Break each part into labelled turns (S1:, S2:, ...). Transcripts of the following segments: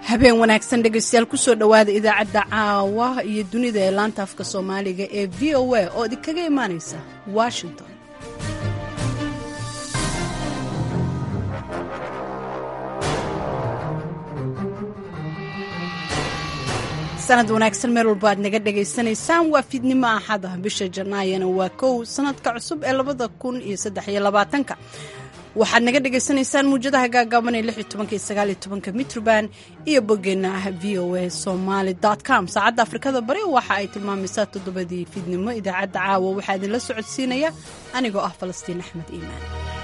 S1: habeen wanaagsan dhegaystayaal kusoo dhowaada idaacadda caawa iyo dunida ee laanta afka soomaaliga ee v o a oo idinkaga imaanaysa washington sanad wanaagsan meel walba aad naga dhagaysanaysaan waa fiidnimo axada bisha janaayana waa kow sanadka cusub ee labada kun iyo saddex iyo labaatanka waxaad naga dhagaysanaysaan muujadaha gaagaaban ee lix iyo tobanka iyo sagaal iyo tobanka mitroband iyo boggeenna ah v o a somaly com saacadda afrikada bari waxa ay tilmaamaysaa toddobadii fiidnimo idaacadda caawa waxaa idinla socodsiinaya anigoo ah falastiin axmed iimaan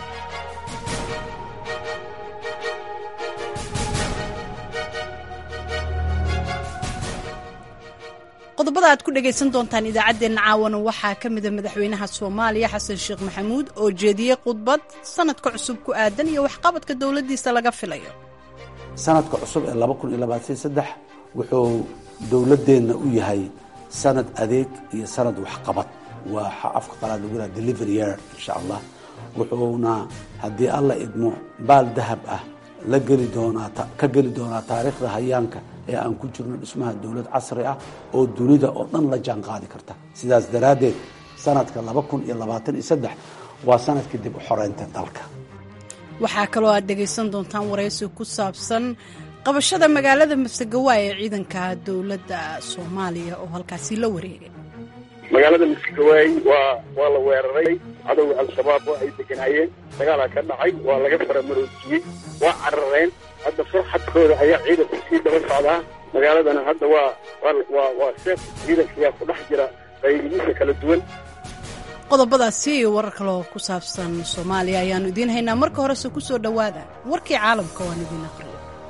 S1: qodobada aad ku dhagaysan doontaan idaacaddeenna caawana waxaa ka mida madaxweynaha soomaaliya xasan sheekh maxamuud oo jeediyey khudbad sanadka cusub ku aadan iyo waxqabadka dowladdiisa laga filayo
S2: sanadka cusub ee laba kun iyo labaatan saddex wuxuu dowladdeenna u yahay sanad adeeg iyo sanad waxqabad waa afka qalaad lagu yidhaha delivery year insha allah wuxuuna haddii alla idmo baal dahab ah la geli doonaa ka geli doonaa taariikhda hayaanka ee aan ku jirno dhismaha dowlad casri ah oo dunida oo dhan la jaan qaadi karta sidaas daraaddeed sanadka laba kun iyo labaatan iyo saddex waa sanadkii dib u xoreynta dalka
S1: waxaa kaloo aad dhegaysan doontaan waraysi ku saabsan qabashada magaalada masagawaay ee ciidanka dowladda soomaaliya oo halkaasi la wareegay
S3: magaalada masagawaay waa waa la weeraray cadowga al-shabaab oo ay deganaayeen dagaalaa ka dhacay waa laga faramaroojiyey waa carareen hadda farxadkooda ayaa ciidanku sii daba socdaa magaaladana hadda waa waa waa seef ciidankayaa ku dhex jira qaybihiisa kala duwan
S1: qodobadaasi iyo warar kaloo ku saabsan soomaaliya ayaannu idiin haynaa marka horese ku soo dhowaada warkii caalamka waan idiin aqriyo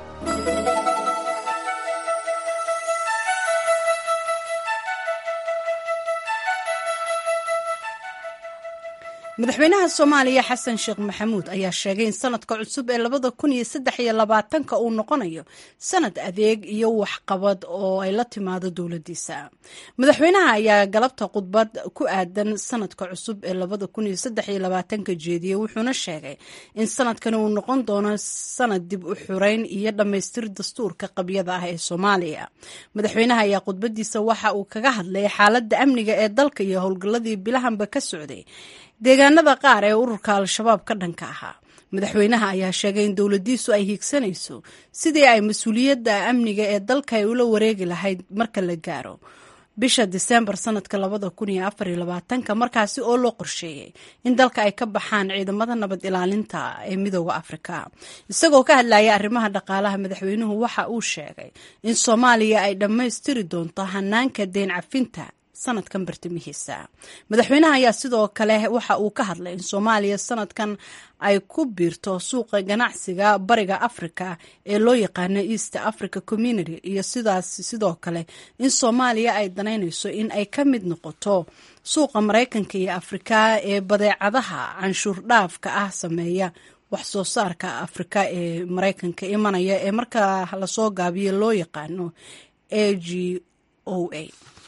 S1: madaxweynaha soomaaliya xasan sheekh maxamuud ayaa sheegay in sanadka cusub ee labada kun iyo saddex iyo labaatanka uu noqonayo sanad adeeg iyo waxqabad oo ay la timaado dowladdiisa madaxweynaha ayaa galabta khudbad ku aadan sanadka cusub ee labada kun iyo saddex iyo labaatanka jeediyey wuxuuna sheegay in sanadkani uu noqon doono sanad dib u xureyn iyo dhammaystir dastuurka qabyada ah ee soomaaliya madaxweynaha ayaa khudbadiisa waxa uu kaga hadlay xaaladda amniga ee dalka iyo howlgalladii bilahanba ka socday deegaanada qaar ee ururka al-shabaab ka dhanka ahaa madaxweynaha ayaa sheegay in dowladdiisu ay hiigsanayso sidii ay mas-uuliyadda amniga ee dalka ay ula wareegi lahayd marka la gaaro bisha diseembar sanadka labada kun iyo afar iyo labaatanka markaasi oo loo qorsheeyey in dalka ay ka baxaan ciidamada nabad ilaalinta ee midooda afrika isagoo ka hadlaya arrimaha dhaqaalaha madaxweynuhu waxa uu sheegay in soomaaliya ay dhammaystiri doonto hanaanka deen cafinta sanadkan bartamihiisa madaxweynaha ayaa sidoo kale waxa uu ka hadlay in soomaaliya sanadkan ay ku biirto suuqa ganacsiga bariga africa ee loo yaqaano east africa community iyo sidaas sidoo kale in soomaaliya ay danaynayso in ay ka mid noqoto suuqa maraykanka iyo afrika ee badeecadaha canshuur dhaafka ah sameeya wax soo saarka afrika ee maraykanka imanaya ee marka lasoo gaabiyo loo yaqaano a g o a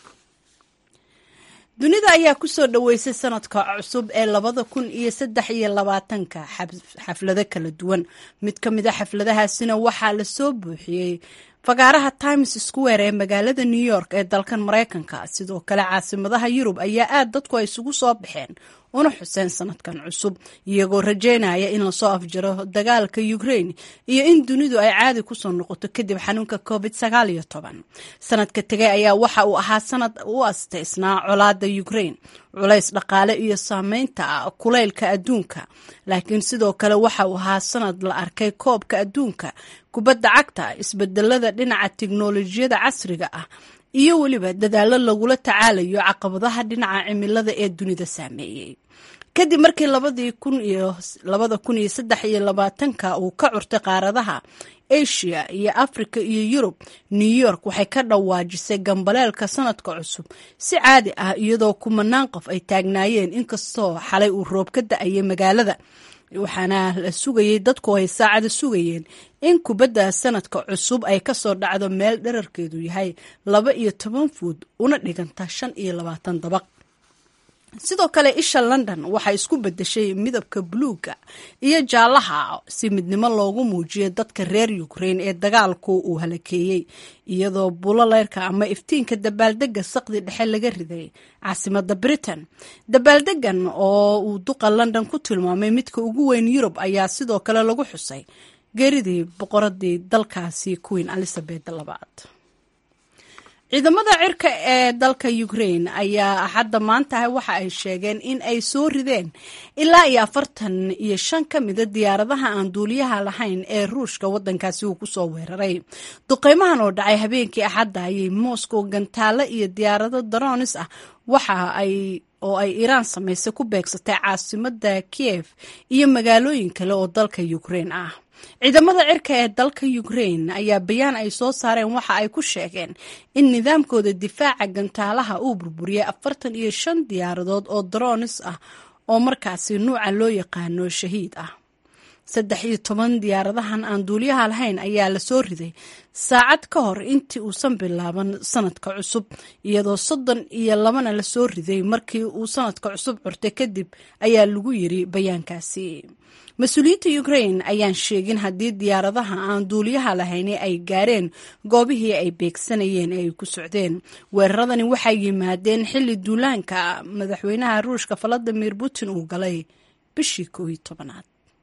S1: dunida ayaa ku soo dhoweysay sanadka cusub ee labada kun iyo saddex iyo labaatanka xaflado kala duwan mid ka mid a xafladahaasina waxaa lasoo buuxiyey fagaaraha times square ee magaalada new york ee dalkan maraykanka sidoo kale caasimadaha yurub ayaa aad dadku ay isugu soo baxeen una xuseen sanadkan cusub iyagoo rajeynaya in lasoo afjaro dagaalka ukraine iyo in dunidu ay caadi kusoo noqoto kadib xanuunka covid sagaal iyo toban sanadka tegay ayaa waxa uu ahaa sanad u astaysnaa colaada ukraine culays dhaqaale iyo saameynta kulaylka adduunka laakiin sidoo kale waxa uu ahaa sanad la arkay koobka adduunka kubadda cagta isbedelada dhinaca tiknolojiyada casriga ah iyo weliba dadaallo lagula tacaalayo caqabadaha dhinaca cimilada ee dunida saameeyey kadib markii labadii kun iyo labada kun iyo saddex iyo labaatanka uu ka curtay qaaradaha asia iyo africa iyo yurub new york waxay ka dhawaajisay gambaleelka sanadka cusub si caadi ah iyadoo kumanaan qof ay taagnaayeen inkastoo xalay uu roob ka da-ayay magaalada waxaana la sugayey dadku ay saacada sugayeen in kubadda sanadka cusub ay kasoo dhacdo meel dherarkeedu yahay laba iyo toban fuud una dhiganta shan iyo labaatan dabaq sidoo kale isha london waxay isku bedeshay midabka buluuga iyo jaalaha si midnimo loogu muujiyo dadka reer ukraine ee dagaalku uu halakeeyey iyadoo bulo leyrka ama iftiinka dabaaldega saqdi dhexe laga riday caasimada britain dabaaldegan oo uu duqa london ku tilmaamay midka ugu weyn yurub ayaa sidoo kale lagu xusay geeridii boqoradii dalkaasi queen elizabeth labaad ciidamada cirka ee dalka ukraine ayaa axadda maantahay waxa ay sheegeen in ay soo rideen ilaa iyo afartan iyo shan ka mida diyaaradaha aan duuliyaha lahayn ee ruushka wadankaasi uu kusoo weeraray duqeymahan oo dhacay habeenkii axadda ayay moscow gantaalo iyo diyaarado daroonis ah waxa ay oo ay iiraan samaysay ku beegsatay caasimada kiev iyo magaalooyin kale oo dalka ukraine ah ciidamada cirka ee dalka ukraine ayaa bayaan ay soo saareen waxa ay ku sheegeen in nidaamkooda difaaca gantaalaha uu burburiyey afartan iyo shan diyaaradood oo daroonis ah oo markaasi nuuca loo yaqaano shahiid ah saddex iyo toban diyaaradahan aan duuliyaha lahayn ayaa lasoo riday saacad ka hor intii uusan bilaaban sanadka cusub iyadoo soddon iyo labana lasoo riday markii uu sanadka cusub curtay kadib ayaa lagu yiri bayaankaasi mas-uuliyiinta ukraine ayaan sheegin haddii diyaaradaha aan duuliyaha lahayn ay gaareen goobihii ay beegsanayeen ee ay ku socdeen weeraradani waxay yimaadeen xilli duulaanka madaxweynaha ruushka valadimir putin uu galay bishii koow iyo tobanaad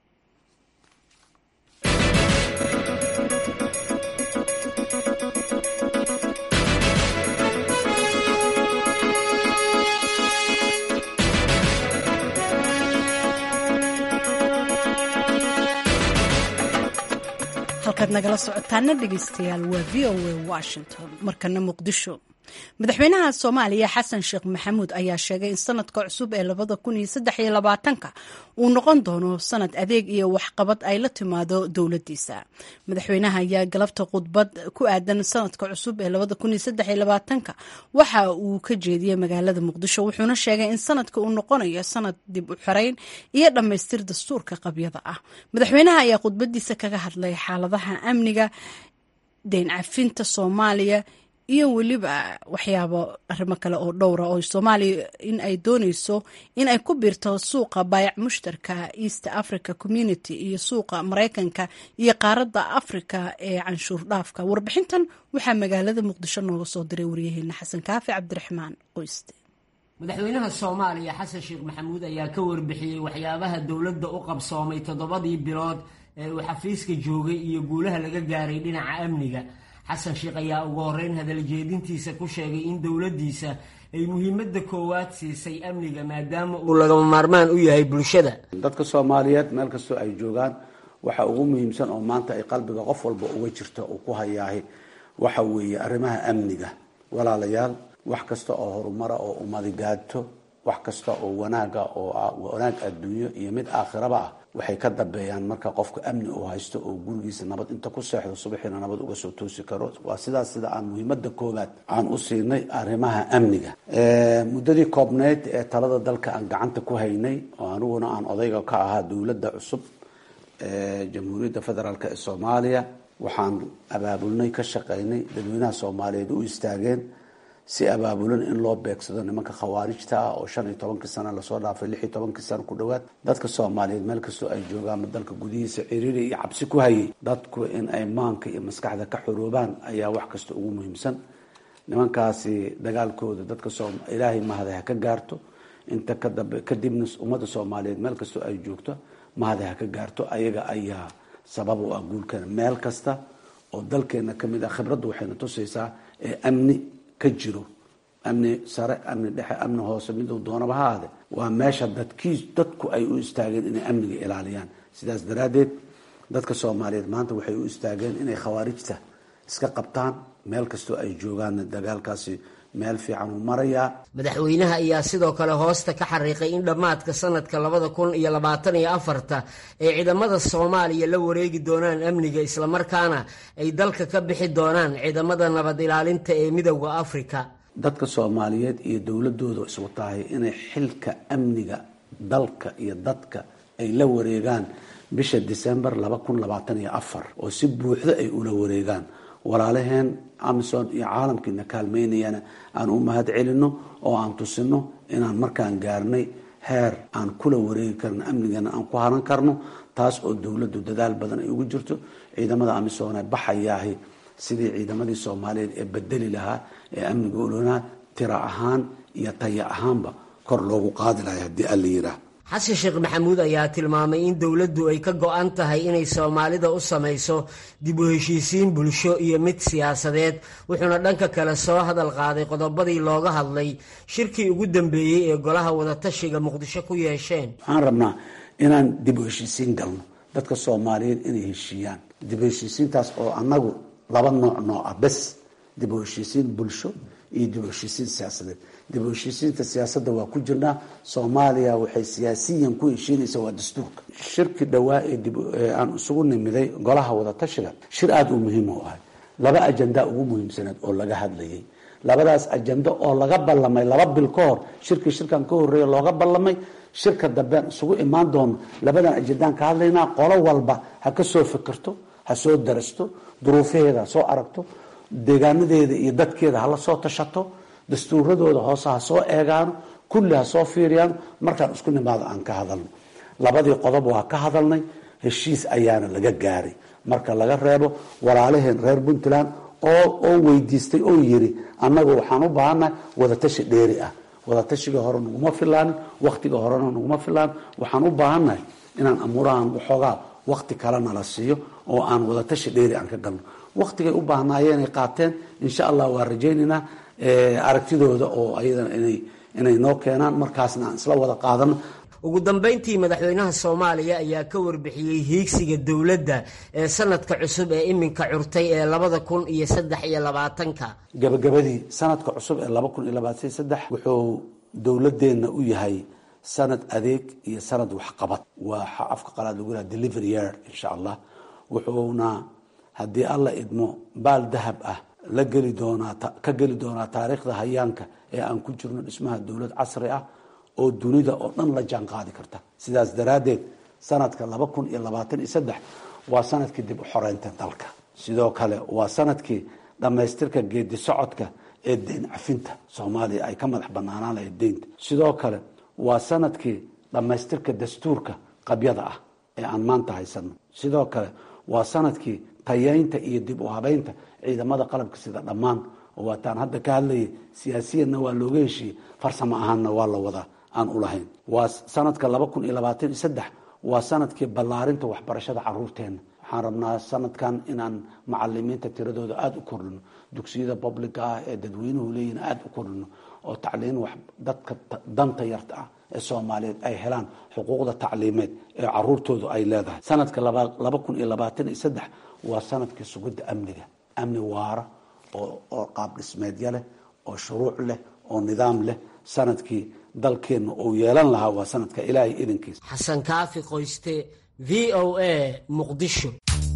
S1: halkaad nagala socotaana dhegeystayaal waa v o a washington markana muqdisho madaxweynaha soomaaliya xasan sheekh maxamuud ayaa sheegay in sanadka cusub ee labada kun iyo saddex iyo labaatanka uu noqon doono sanad adeeg iyo waxqabad ay la timaado dowladiisa madaxweynaha ayaa galabta khudbad ku aadan sanadka cusub ee labada kun iyo saddex iyo labaatanka waxa uu ka jeediyey magaalada muqdisho wuxuuna sheegay in sanadka uu noqonayo sanad dib u xirayn iyo dhammaystir dastuurka qabyada ah madaxweynaha ayaa khudbadiisa kaga hadlay xaaladaha amniga deyn cafinta soomaaliya iyo weliba waxyaabo arrimo kale oo dhowra oo soomaaliya in ay dooneyso in ay ku biirto suuqa baayac mushtarka east africa community iyo suuqa mareykanka iyo qaaradda africa ee canshuur dhaafka warbixintan waxaa magaalada muqdisho nooga soo diray waryaheena xasan kaafi cabdiraxmaan qoyste
S4: madaxweynaha soomaaliya xasan sheekh maxamuud ayaa ka warbixiyey waxyaabaha dowladda u qabsoomay toddobadii bilood ee uu xafiiska joogay iyo guulaha laga gaaray dhinaca amniga xasan sheekh ayaa ugu horeyn hadaljeedintiisa ku sheegay in dowladdiisa ay muhiimadda koowaad siisay amniga maadaama uu lagama maarmaan u yahay bulshada
S2: dadka soomaaliyeed meel kastoo ay joogaan waxa ugu muhiimsan oo maanta ay qalbiga qof walba uga jirto uu ku hayaahay waxa weeye arrimaha amniga walaalayaal wax kasta oo horumara oo ummadi gaadto wax kasta oo wanaaga oo wanaag adduunyo iyo mid aakhiraba ah waxay ka dambeeyaan marka qofku amni uu haysto oo gurigiisa nabad inta ku seexdo subaxiina nabad uga soo toosi karo waa sidaas sida aan muhiimada koowaad aan u siinay arrimaha amniga muddadii koobneyd ee talada dalka aan gacanta ku haynay oo aniguna aan odayga ka ahaa dowladda cusub ee jamhuuriyadda federaalk ee soomaaliya waxaan abaabulnay ka shaqaynay dadweynaha soomaaliyeed u istaageen si abaabulan in loo beegsado nimanka khawaarijta ah oo shan iyo tobankii sana lasoo dhaafay lix iyo tobankii sana ku dhowaad dadka soomaaliyeed meel kastoo ay joogaanba dalka gudihiisa ciriiri iyo cabsi ku hayay dadku in ay maanka iyo maskaxda ka xoroobaan ayaa wax kasta ugu muhiimsan nimankaasi dagaalkooda dadka ilaahay mahada ha ka gaarto inta kadambe kadibna ummadda soomaaliyeed meel kastoo ay joogto mahada ha ka gaarto ayaga ayaa sabab u ah guulkana meel kasta oo dalkeena kamid ah khibraddu waxayna tusaysaa ee amni ka jiro amni sare amni dhexe amni hoose miduu doonaba ha ahde waa meesha dadkii dadku ay u istaageen inay amniga ilaaliyaan sidaas daraaddeed dadka soomaaliyeed maanta waxay u istaageen inay khawaarijta iska qabtaan meel kastoo ay joogaanna dagaalkaasi meel fiican uu marayaa
S4: madaxweynaha ayaa sidoo kale hoosta ka xariiqay in dhammaadka sanadka labada kun iyo labaatan iyo afarta ay ciidamada soomaaliya la wareegi doonaan amniga islamarkaana ay dalka ka bixi doonaan ciidamada nabad ilaalinta ee midowda afrika
S2: dadka soomaaliyeed iyo dowladooda isku tahay inay xilka amniga dalka iyo dadka ay la wareegaan bisha december laba kun labaatan iyo afar oo si buuxda ay ula wareegaan walaalaheen amison iyo caalamkiina kaalmeynayana aan u mahad celino oo aan tusino inaan markaan gaarnay heer aan kula wareegi karno amnigeena aan ku haran karno taas oo dowladdu dadaal badan ay ugu jirto ciidamada amisoona baxayaahi sidii ciidamadii soomaaliyeed ee bedeli lahaa ee amniga olonaa tira ahaan iyo taya ahaanba kor loogu qaadi lahay haddii alla yiraah
S4: xasan sheekh maxamuud ayaa tilmaamay in dowladdu ay ka go-an tahay inay soomaalida u samayso dib u heshiisiin bulsho iyo mid siyaasadeed wuxuuna dhanka kale soo hadal qaaday qodobadii looga hadlay shirkii ugu dambeeyey ee golaha wadatashiga muqdisho ku yeesheen
S2: waxaan rabnaa inaan dib u heshiisiin galno dadka soomaaliyeed inay heshiiyaan dib u heshiisiintaas oo annagu laba nooc nooc ah bes dib u heshiisiin bulsho iyo dib u heshiisiin siyaasadeed dib u heshiisiinta siyaasadda waa ku jirnaa soomaaliya waxay siyaasiyan ku heshiinaysaa waa dastuurka shirki dhowaa ee dib aan isugu nimiday golaha wadatashiga shir aada u muhiim u ahay laba ajandaa ugu muhiimsaneed oo laga hadlayay labadaas ajando oo laga ballamay laba bil ka hor shirkii shirkan ka horreeya looga ballamay shirka dambean isugu imaan doono labadan ajandaan ka hadlaynaa qolo walba ha ka soo fikirto ha soo darasto duruufaheeda ha soo aragto deegaanadeeda iyo dadkeeda hala soo tashato dastuuradooda hoose ha soo eegaano kulli ha soo fiiriyaan markaan isku nimaado aan ka hadalno labadii qodob waa ka hadalnay heshiis ayaana laga gaaray marka laga reebo walaalaheen reer puntland oo oo weydiistay oo yiri annagu waxaan u baahannahay wadatashi dheeri ah wadatashiga hore naguma filaanin wakhtiga horena naguma filaan waxaan u baahannahay inaan amuurahan waxoogaa wakti kalena la siiyo oo aan wadatashi dheeri aan ka galno waktigay u baahnaayeenay qaateen insha allah waa rajaynaynaa aragtidooda oo ayadana inay inay noo keenaan markaasna aan isla wada qaadano
S4: ugu dambayntii madaxweynaha soomaaliya ayaa ka warbixiyey hiigsiga dowladda ee sanadka cusub ee iminka curtay ee labada kun iyo saddex iyo labaatanka
S2: gabagabadii sanadka cusub ee laba kun iyo labaatan saddex wuxuu dowladeenna u yahay sanad adeeg iyo sanad waxqabad waa afka qalaad lagu yiraha delivery year insha allah wuxuuna haddii alla idmo baal dahab ah la geli doonaa ka geli doonaa taariikhda hayaanka ee aan ku jirno dhismaha dowlad casri ah oo dunida oo dhan la jaan qaadi karta sidaas daraaddeed sanadka laba kun iyo labaatan iyo saddex waa sanadkii dib u xoreynta dalka sidoo kale waa sanadkii dhammaystirka geedi socodka ee deyn cafinta soomaaliya ay ka madax banaanaan lahayd deynta sidoo kale waa sanadkii dhammaystirka dastuurka qabyada ah ee aan maanta haysano sidoo kale waa sanadkii tayeynta iyo dib u habeynta ciidamada qalabka sida dhammaan oo waataan hadda ka hadlayay siyaasiyanna waa looga heshiiyey farsamo ahaanna waa la wadaa aan u lahayn waa sanadka laba kun iyo labaatan iyo saddex waa sanadkii ballaarinta waxbarashada caruurteenna waxaan rabnaa sanadkan inaan macalimiinta tiradooda aada u kordhino dugsiyada publica ah ee dadweynuhu leeyihin aada u kordhino oo tacliin wax dadka danta yarta ah ee soomaaliyeed ay helaan xuquuqda tacliimeed ee caruurtoodu ay leedahay sanadka laba kun iyo labaatan iyo saddex waa sanadkii sugidda amniga amni waara oo qaab dhismeedya leh oo shuruuc leh oo nidaam leh sanadkii dalkeenna uu yeelan lahaa waa sanadka ilaahay idinkiisa
S4: xasan kaafi qoyste v o a muqdisho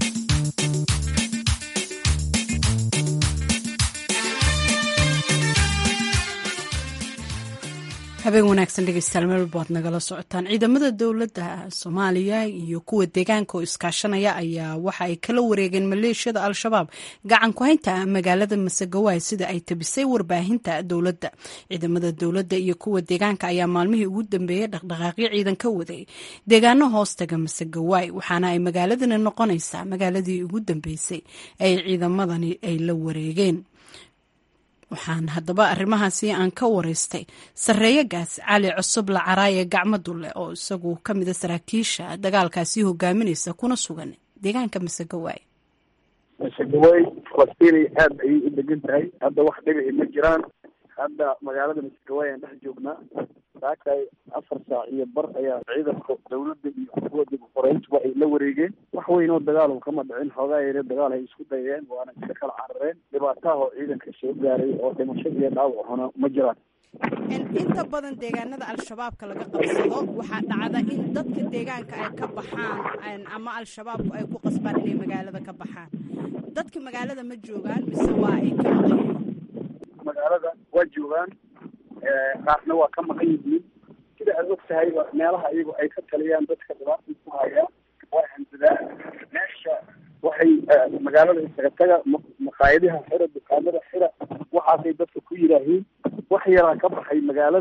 S1: habeen wanaagsan dhegeystayaal meel walba ad nagala socotaan ciidamada dowladda soomaaliya iyo kuwa deegaanka oo iskaashanaya ayaa waxa ay kala wareegeen maleeshiyada al-shabaab gacan ku haynta magaalada masagawaay sida ay tabisay warbaahinta dowladda ciidamada dowladda iyo kuwa deegaanka ayaa maalmihii ugu dambeeyey dhaqdhaqaaqyo ciidan ka waday deegaano hoostaga masagawaay waxaana ay magaaladani noqonaysaa magaaladii ugu dambeysay ay ciidamadani ay la wareegeen waxaan haddaba arrimahaasi aan ka wareystay sarreeyagaas cali cusub lacaraaye gacmo dulle oo isagu ka mida saraakiisha dagaalkaasi hogaaminaysa kuna sugan deegaanka masagawaay
S3: masagawaay falastiinay aada ayay u degan tahay hadda wax dhibici ma jiraan hadda magaalada masagawaay aan dhex joognaa saakay afar saac iyo bar ayaa ciidanka dawladda iyo kuwa dib uqoreyntuba ay la wareegeen wax weyn oo dagaal kama dhicin xoogaa yare dagaal ay isku dayeen waana iska kala carareen dhibaataha oo ciidanka soo gaaray oo dhimasho iyo dhaawacuna ma jiraan
S1: inta badan deegaanada al-shabaabka laga qabsado waxaa dhacda in dadka deegaanka ay ka baxaan ama al-shabaabku ay ku qasbaan inay magaalada ka baxaan dadka magaalada ma joogaan mise waa ay ka maqan
S3: magaalada waa joogaan qaarna waa ka maqan yihiin sida aad og tahay meelaha iyagu ay ka taliyaan dadka dhibaata ku hayaan waa hansadaan meesha waxay magaalada isaga taga maqaayadaha xira dukaamada xira waxaasay dadka ku yidhaahiin wax yaraa ka baxay magaalada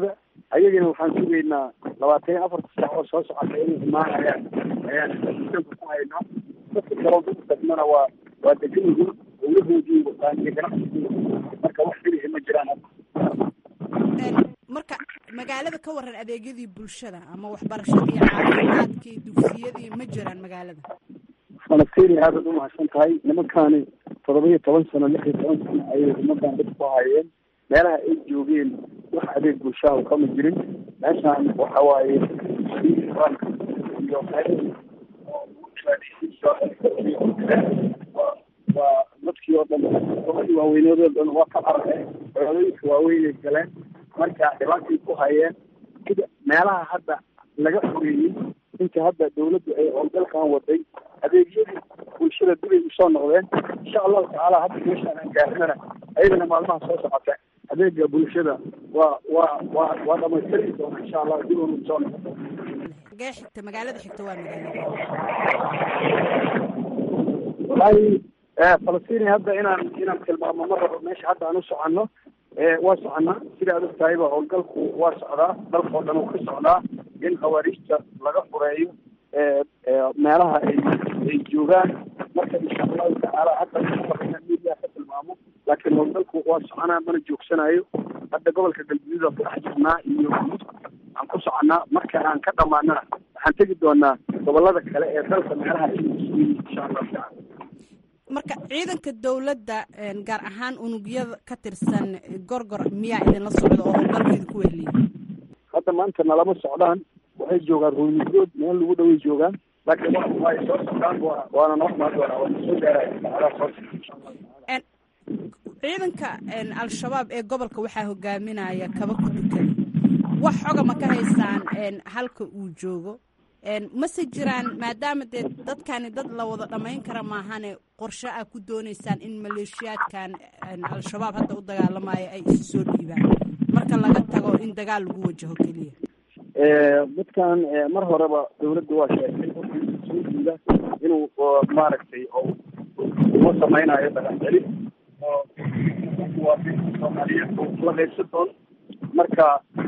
S3: ayagana waxaan sugaynaa labaatan iyo afarta saac oo soo socota inay imaanayaan ayaan sanka ku haynaa dadka kaloo dad degmana waa waa degan yihiin dowlahoodii wataan iyo ganacsigooda marka wax filihi ma jiraan
S1: marka magaalada ka waran adeegyadii bulshada ama waxbarashadii caafimaadkii dugsiyadii ma jiraan magaalada
S3: falastiin aadaad umahadsan tahay nimankaani todoba iyo toban sano lix iyo toban sano ayay ummadan dad ku hayeen meelaha ay joogeen wax adeeg bulshaha kama jirin meeshaan waxa waaye iyo waa dadkii oo dhan gobadii waaweyneed oo dhan waa ka carareen codooyinka waaweynay galeen marka dhibaatay ku hayeen sida meelaha hadda laga xoreeyey inta hadda dawladdu ay howlgalkan waday adeegyadii bulshada dibay usoo noqdeen insha allahu tacaala hadda meeshaan aan gaarinana ayadana maalmaha soo socota adeega bulshada waa waa waa waa dhamaystiri doona insha allah dib unu soo noqdo
S1: gee xigta magaalada xigta waa magaalada
S3: wallahi falastiin hadda inaan inaan tilmaamo ma rabo meesha hadda aan u soconno waa soconaa sida ad og tahayba howlgalku waa socdaa dalkao dhan uu ka socdaa in khawaariijta laga fureeyo meelaha ay ay joogaan marka insha allahu tacaala hadda inaan media ka tilmaamo laakiin howlgalku waa soconaa mana joogsanayo hadda gobolka galguduud aan ku dhex jirnaa iyo aan ku soconaa marka aan ka dhamaanana waxaan tegi doonaa gobolada kale ee dalka meelaha ay insha allahu tacaala
S1: marka ciidanka dowladda gaar ahaan unugyada ka tirsan gorgor miyaa idinla socda oo howlgalka idinku wehliya
S3: hadda maanta nalama socdaan waxay joogaan ruumigood meel lagu dhaway joogaan laakiin wa ay soo socdaan wa waana noo imaan doonaa waana soo gaaraya
S1: ciidanka al-shabaab ee gobolka waxaa hogaaminaya kaba ku dukada wax xoga ma ka haysaan halka uu joogo mase jiraan maadaama dee dadkani dad la wada dhamayn kara maahane qorshe a ku dooneysaan in maleeshiyaadkan al-shabaab hadda u dagaalamayo ay isu soo dhiibaan marka laga tago in dagaal lagu wajaho keliya
S3: dadkan mar horeba dawladda waa sheegtay soo diida inuu maaragtay uma samaynayo dagaxcelin oo soomaaliyeed la qaybsan doon marka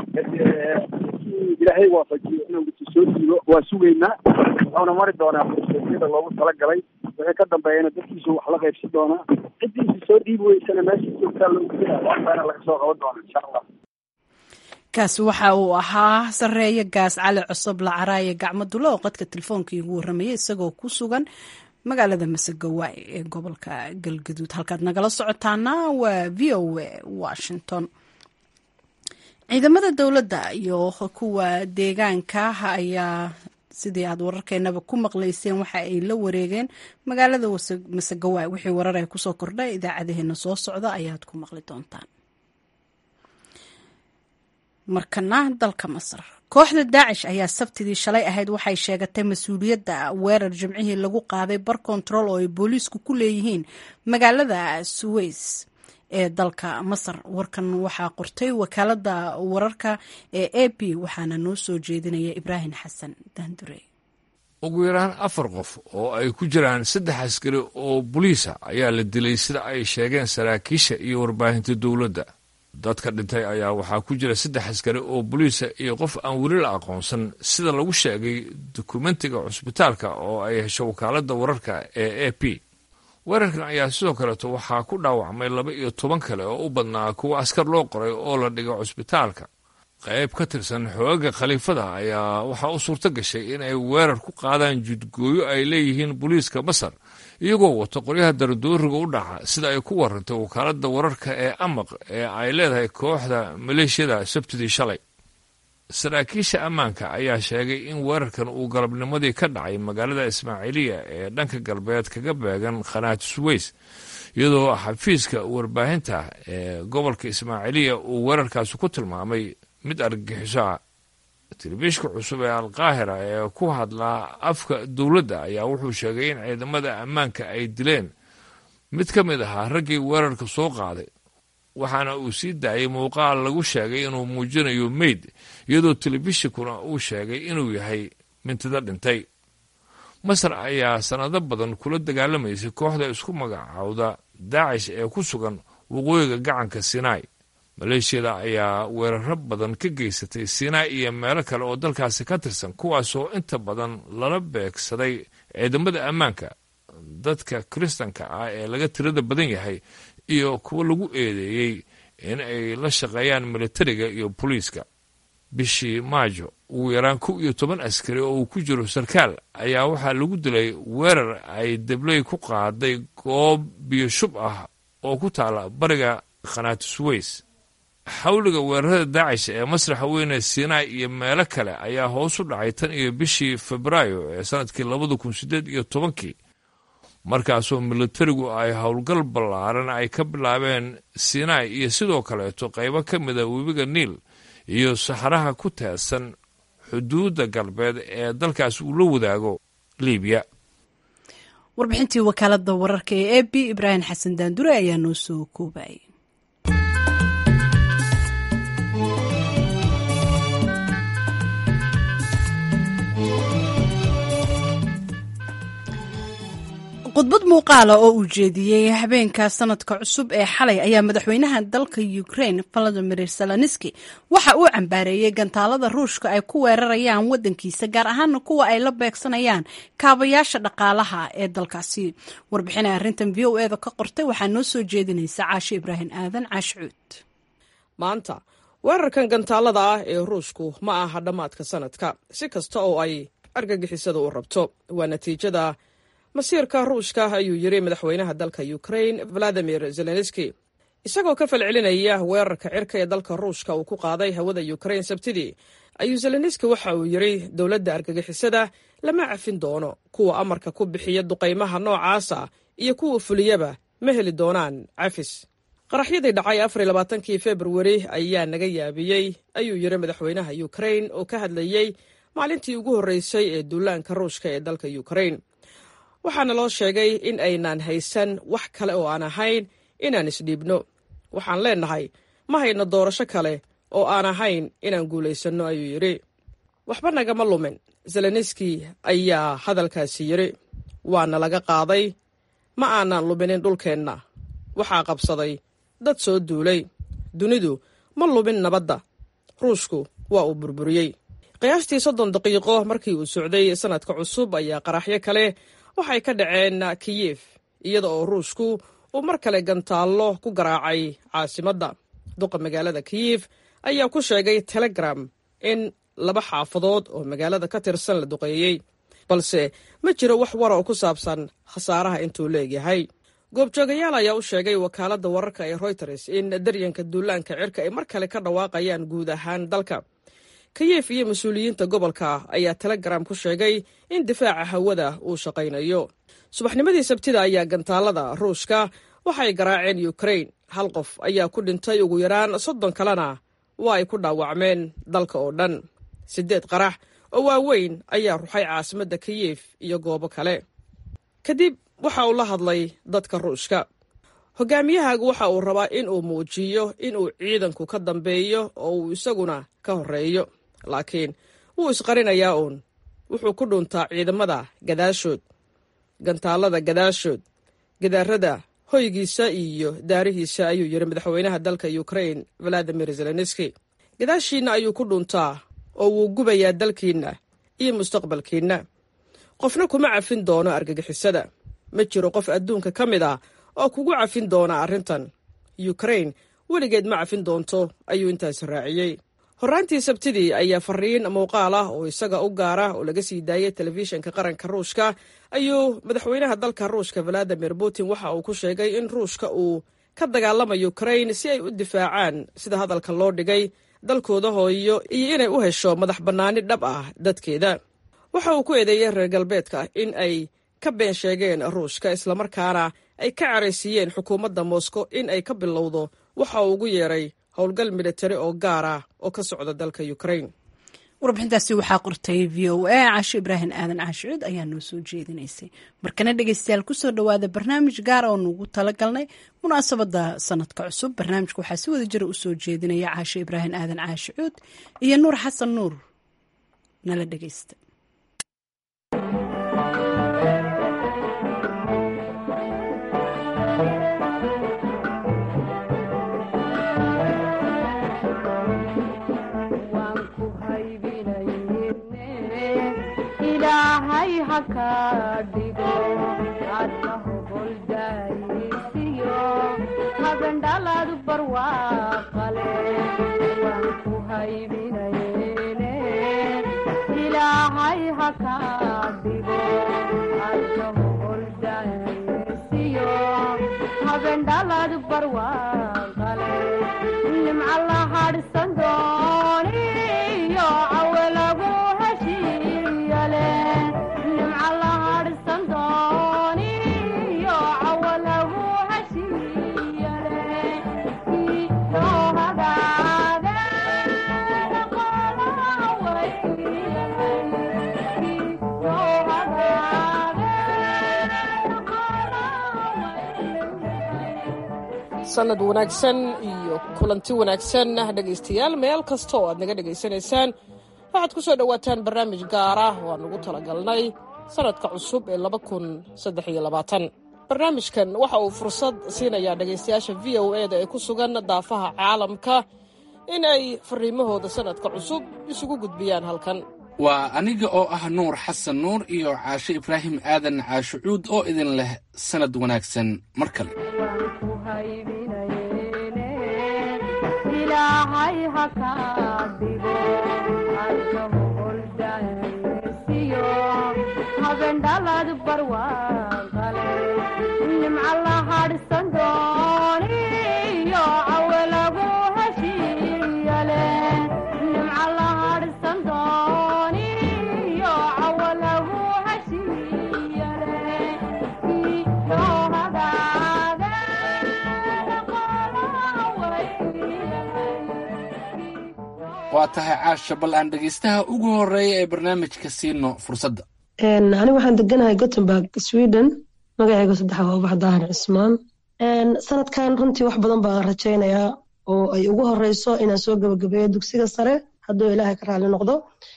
S3: ilaahay waafajiyo inuu soo diibo waa sugaynaa wuxuuna mari doonaa fursiyada loogu talagalay wixii ka dambeeyana dadkiisu wax la qaybsan doonaa ciddiisa soo dhiibi weysana meesha joogtaa loogu waxbaana laga soo qaban doona insha allah
S1: kaasi waxa uu ahaa sareeye gaas cali cusub lacaraaye gacmo dulo oo qadka telefoonkai ugu warramayay isagoo ku sugan magaalada masegawaay ee gobolka galgaduud halkaad nagala socotaana waa v o a washington ciidamada dowladda iyo kuwa deegaanka ayaa sidii aad wararkeenaba ku maqlayseen waxa ay la wareegeen magaalada masegawaay wixii warar ay kusoo kordhay idaacadaheena soo socda ayaad ku maqli doontaan markana dalka masar kooxda daacish ayaa sabtidii shalay ahayd waxay sheegatay mas-uuliyadda weerar jimcihii lagu qaaday bar kontarool oo ay booliisku ku leeyihiin magaalada suweys ee dalka masar warkan waxaa qortay wakaalada wararka ee a p waxaana noo soo jeedinaya ibraahim xasan daandure
S5: ugu yaraan afar qof oo ay ku jiraan saddex askari oo boliisa ayaa la dilay sida ay sheegeen saraakiisha iyo warbaahinta dowladda dadka dhintay ayaa waxaa ku jira saddex askari oo boliisa iyo qof aan weli la aqoonsan sida lagu sheegay dokumentiga cusbitaalka oo ay hesho wakaaladda wararka ee a p weerarkan ayaa sidoo kaleeto waxaa ku dhaawacmay laba iyo toban kale oo u badnaa kuwa askar loo qoray oo la dhigo cusbitaalka qayb ka tirsan xooga khaliifada ayaa waxaa u suurto gashay in ay weerar ku qaadaan judgooyo ay leeyihiin booliiska masar iyagoo wato qoryaha daradooriga u dhaca sida ay ku warantay wakaaladda wararka ee amaq ee ay leedahay kooxda maleeshiyada sabtidii shalay saraakiisha ammaanka ayaa sheegay in weerarkan uu galabnimadii ka dhacay magaalada ismaaciiliya ee dhanka galbeed kaga beegan khanaat suweys iyadoo xafiiska warbaahinta ee gobolka ismaaciiliya uu weerarkaasi ku tilmaamay mid argagixiso ah telefishka cusub ee alqaahira ee ku hadlaa afka dowladda ayaa wuxuu sheegay in ciidamada ammaanka ay dileen mid ka mid ahaa raggii weerarka soo qaaday waxaana uu sii daayay muuqaal lagu sheegay inuu muujinayo meyd iyadoo telefishinkuna uu sheegay inuu yahay mintido dhintay masar ayaa sannado badan kula dagaalamaysay kooxda isku magacaawda daacish ee ku sugan waqooyiga gacanka sinai maleeshiyada ayaa weeraro badan ka geysatay siinaa iyo meelo kale oo dalkaasi ka tirsan kuwaasoo inta badan lala beegsaday ciidamada ammaanka dadka kiristanka ah ee laga tirada badan yahay iyo kuwo lagu eedeeyey in ay la shaqeeyaan militariga iyo booliiska bishii maajo ugu yaraan kow iyo toban askari oo uu ku jiro sarkaal ayaa waxaa lagu dilay weerar ay debley ku qaaday goob biyo shub ah oo ku taala bariga khanaati suweys xawliga weerarada daacish ee masraxa weyne siinaa iyo meelo kale ayaa hoos u dhacay tan iyo bishii febraayo ee sanadkii labada kun siddeed iyo tobankii markaasoo militarigu ay howlgal ballaaran ay ka bilaabeen sinai iyo sidoo kaleeto qaybo ka mida webiga niil iyo saxaraha ku teedsan xuduudda galbeed ee dalkaas uu la wadaago libiya
S1: warbixintii wakaalada wararka ee e b ibraahim xasan daandure ayaa noo soo koobayay khudbad muuqaala oo uu jeediyey habeenka sanadka cusub ee xalay ayaa madaxweynaha dalka ukraine valadimir zelenski waxa uu cambaareeyey gantaalada ruushka ay ku weerarayaan wadankiisa gaar ahaana kuwa ay la beegsanayaan kaabayaasha dhaqaalaha ee dalkaasi warbixina arrintan v o eda ka qortay waxaa noo soo jeedinaysa caashe ibraahim aadan caashcuud
S6: maanta weerarkan gantaalada ah ee ruushku ma aha dhammaadka sanadka si kasta oo ay argagixisada u rabto waa natiijada masiirka ruushka ayuu yiri madaxweynaha dalka ukrain valadimir zelenski isagoo ka falcelinaya weerarka cirka ee dalka ruushka uu ku qaaday hawada ukrain sabtidii ayuu zelenski waxa uu yiri dowladda argagixisada lama cafin doono kuwa amarka ku bixiya duqaymaha noocaasa iyo kuwa fuliyaba ma heli doonaan cafis qaraxyadii dhacay afar labaatankii februari ayaa naga yaabiyey ayuu yiri madaxweynaha ukrain oo ka hadlayey maalintii ugu horreysay ee duulaanka ruushka ee dalka ukrain waxaana loo sheegay in aynaan haysan wax kale oo aan ahayn inaan isdhiibno waxaan leennahay ma hayno doorasho kale oo aan ahayn inaan guulaysanno ayuu yidhi waxba nagama lumin zelenski ayaa hadalkaasi yidhi waana laga qaaday ma aanan luminin dhulkeenna waxaa qabsaday dad soo duulay dunidu ma lumin nabadda ruushku waa uu burburiyey qiyaastii soddon daqiiqo markii uu socday sanadka cusub ayaa qaraxyo kale waxay ka dhaceen kiyef iyada oo ruushku uu mar kale gantaallo ku garaacay caasimadda duqa magaalada kiyef ayaa ku sheegay telegram in laba xaafadood oo magaalada ka tirsan la duqeeyey balse ma jiro wax wara oo ku saabsan khasaaraha intuu leegyahay goobjoogayaal ayaa u sheegay wakaaladda wararka ee royters in daryanka duulaanka cirka ay mar kale ka dhawaaqayaan guud ahaan dalka kiyef iyo mas-uuliyiinta gobolka ayaa telegram ku sheegay in difaaca hawada uu shaqaynayo subaxnimadii sabtida ayaa gantaalada ruushka waxay garaaceen ukrain hal qof ayaa ku dhintay ugu yaraan soddon kalena waa ay ku dhaawacmeen dalka oo dhan siddeed qarax oo waaweyn ayaa ruxay caasimadda kiyef iyo goobo kale kadib waxa uu la hadlay dadka ruushka hogaamiyahaagu waxa uu rabaa in uu muujiyo in uu ciidanku ka dambeeyo oo uu isaguna ka horreeyo laakiin wuu isqarinayaa uun wuxuu ku dhuntaa ciidamada gadaashood gantaalada gadaashood gadaarada hoygiisa iyo daarihiisa ayuu yidhi madaxweynaha dalka ukrain valadimir zelenski gadaashiinna ayuu ku dhuntaa oo wuu gubayaa dalkiinna iyo mustaqbalkiinna qofna kuma cafin doono argagixisada ma jiro qof adduunka ka mid ah oo kugu cafin doona arrintan ukrain weligeed ma cafin doonto ayuu intaasi raaciyey horraantii sabtidii ayaa fariin muuqaal ah oo isaga u gaara oo laga sii daayay telefishinka qaranka ruushka ayuu madaxweynaha dalka ruushka valadimir putin waxa uu ku sheegay in ruushka uu ka dagaalamayo ukrain si ay u difaacaan sida hadalka loo dhigay dalkooda hooyo iyo inay u hesho madax bannaani dhab ah dadkeeda waxa uu ku eedeeyey reer galbeedka in ay ka been sheegeen ruushka islamarkaana ay ka caraysiiyeen xukuumadda moscow in ay ka bilowdo waxa uu ugu yeeray howlgal militari oo gaar ah oo ka socda dalka ukrain
S1: warbixintaasi waxaa qortay v o a caasho ibraahim aadan caashicuud ayaa noo soo jeedinaysay markana dhegeystayaal kusoo dhowaada barnaamij gaar oo nugu talagalnay munaasabada sanadka cusub barnaamijka waxaa si wada jira usoo jeedinaya caasho ibraahim aadan caashicuud iyo nuur xasan nuur nala dhegeysta
S7: haka dhigo adna hogoldaysiyo habendhaladu barwaaqale waan ku haybinayne ilaahay haka dhigo adna hogoldaysiyo habendhaladu barwaaqale nimca la hadhsan dooniyo cawe lagu heshiiyale nimca la hadhsan dooniyo cawe lagu heshiiyale iyo hagaageeda qolaha wayliyale iyo hagaageeda qolaha wayliyale
S6: sanad wanaagsan iyo kulanti wanaagsan dhegaystayaal meel kasta oo aad naga dhegaysanaysaan waxaad ku soo dhowaataan barnaamij gaar ah oo aan ugu talagalnay sanadka cusub ee laba kun saddex iyo labaatan barnaamijkan waxa uu fursad siinayaa dhegaystayaasha v o e da ee ku sugan daafaha caalamka in ay fariimahooda sanadka cusub isugu gudbiyaan halkan
S8: waa aniga oo ah nuur xasan nuur iyo caashe ibraahim aadan caashucuud oo idin leh sanad wanaagsan mar kale
S7: waan ku haybinayne ilaahay haka dhigo adna hogoldaysiyo habendhaladu barwaaqale nimca la hadhsan dooniyo cawe lagu heshiiyale nimca la hadhsan dooniyo cawe lagu heshiiyale iyo hagaageeda qolaha wayliyale
S8: waa tahay caasha bal aan dhegaystaha ugu horreeya ee barnaamijka siino fursadda
S9: anigu waxaan deganahay gothenburg sweden magacayga saddexa waa ubax daahir cismaan sanadkan runtii wax badan baan rajaynayaa oo ay ugu horeyso inaan soo gabagabeeyo dugsiga sare hadduu ilaahay ka raali noqdo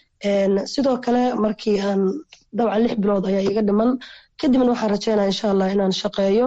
S9: sidoo kale markii aan dabcan lix bilood ayaa iga dhiman kadibna waxaan rajaynaya insha allah inaan shaqeeyo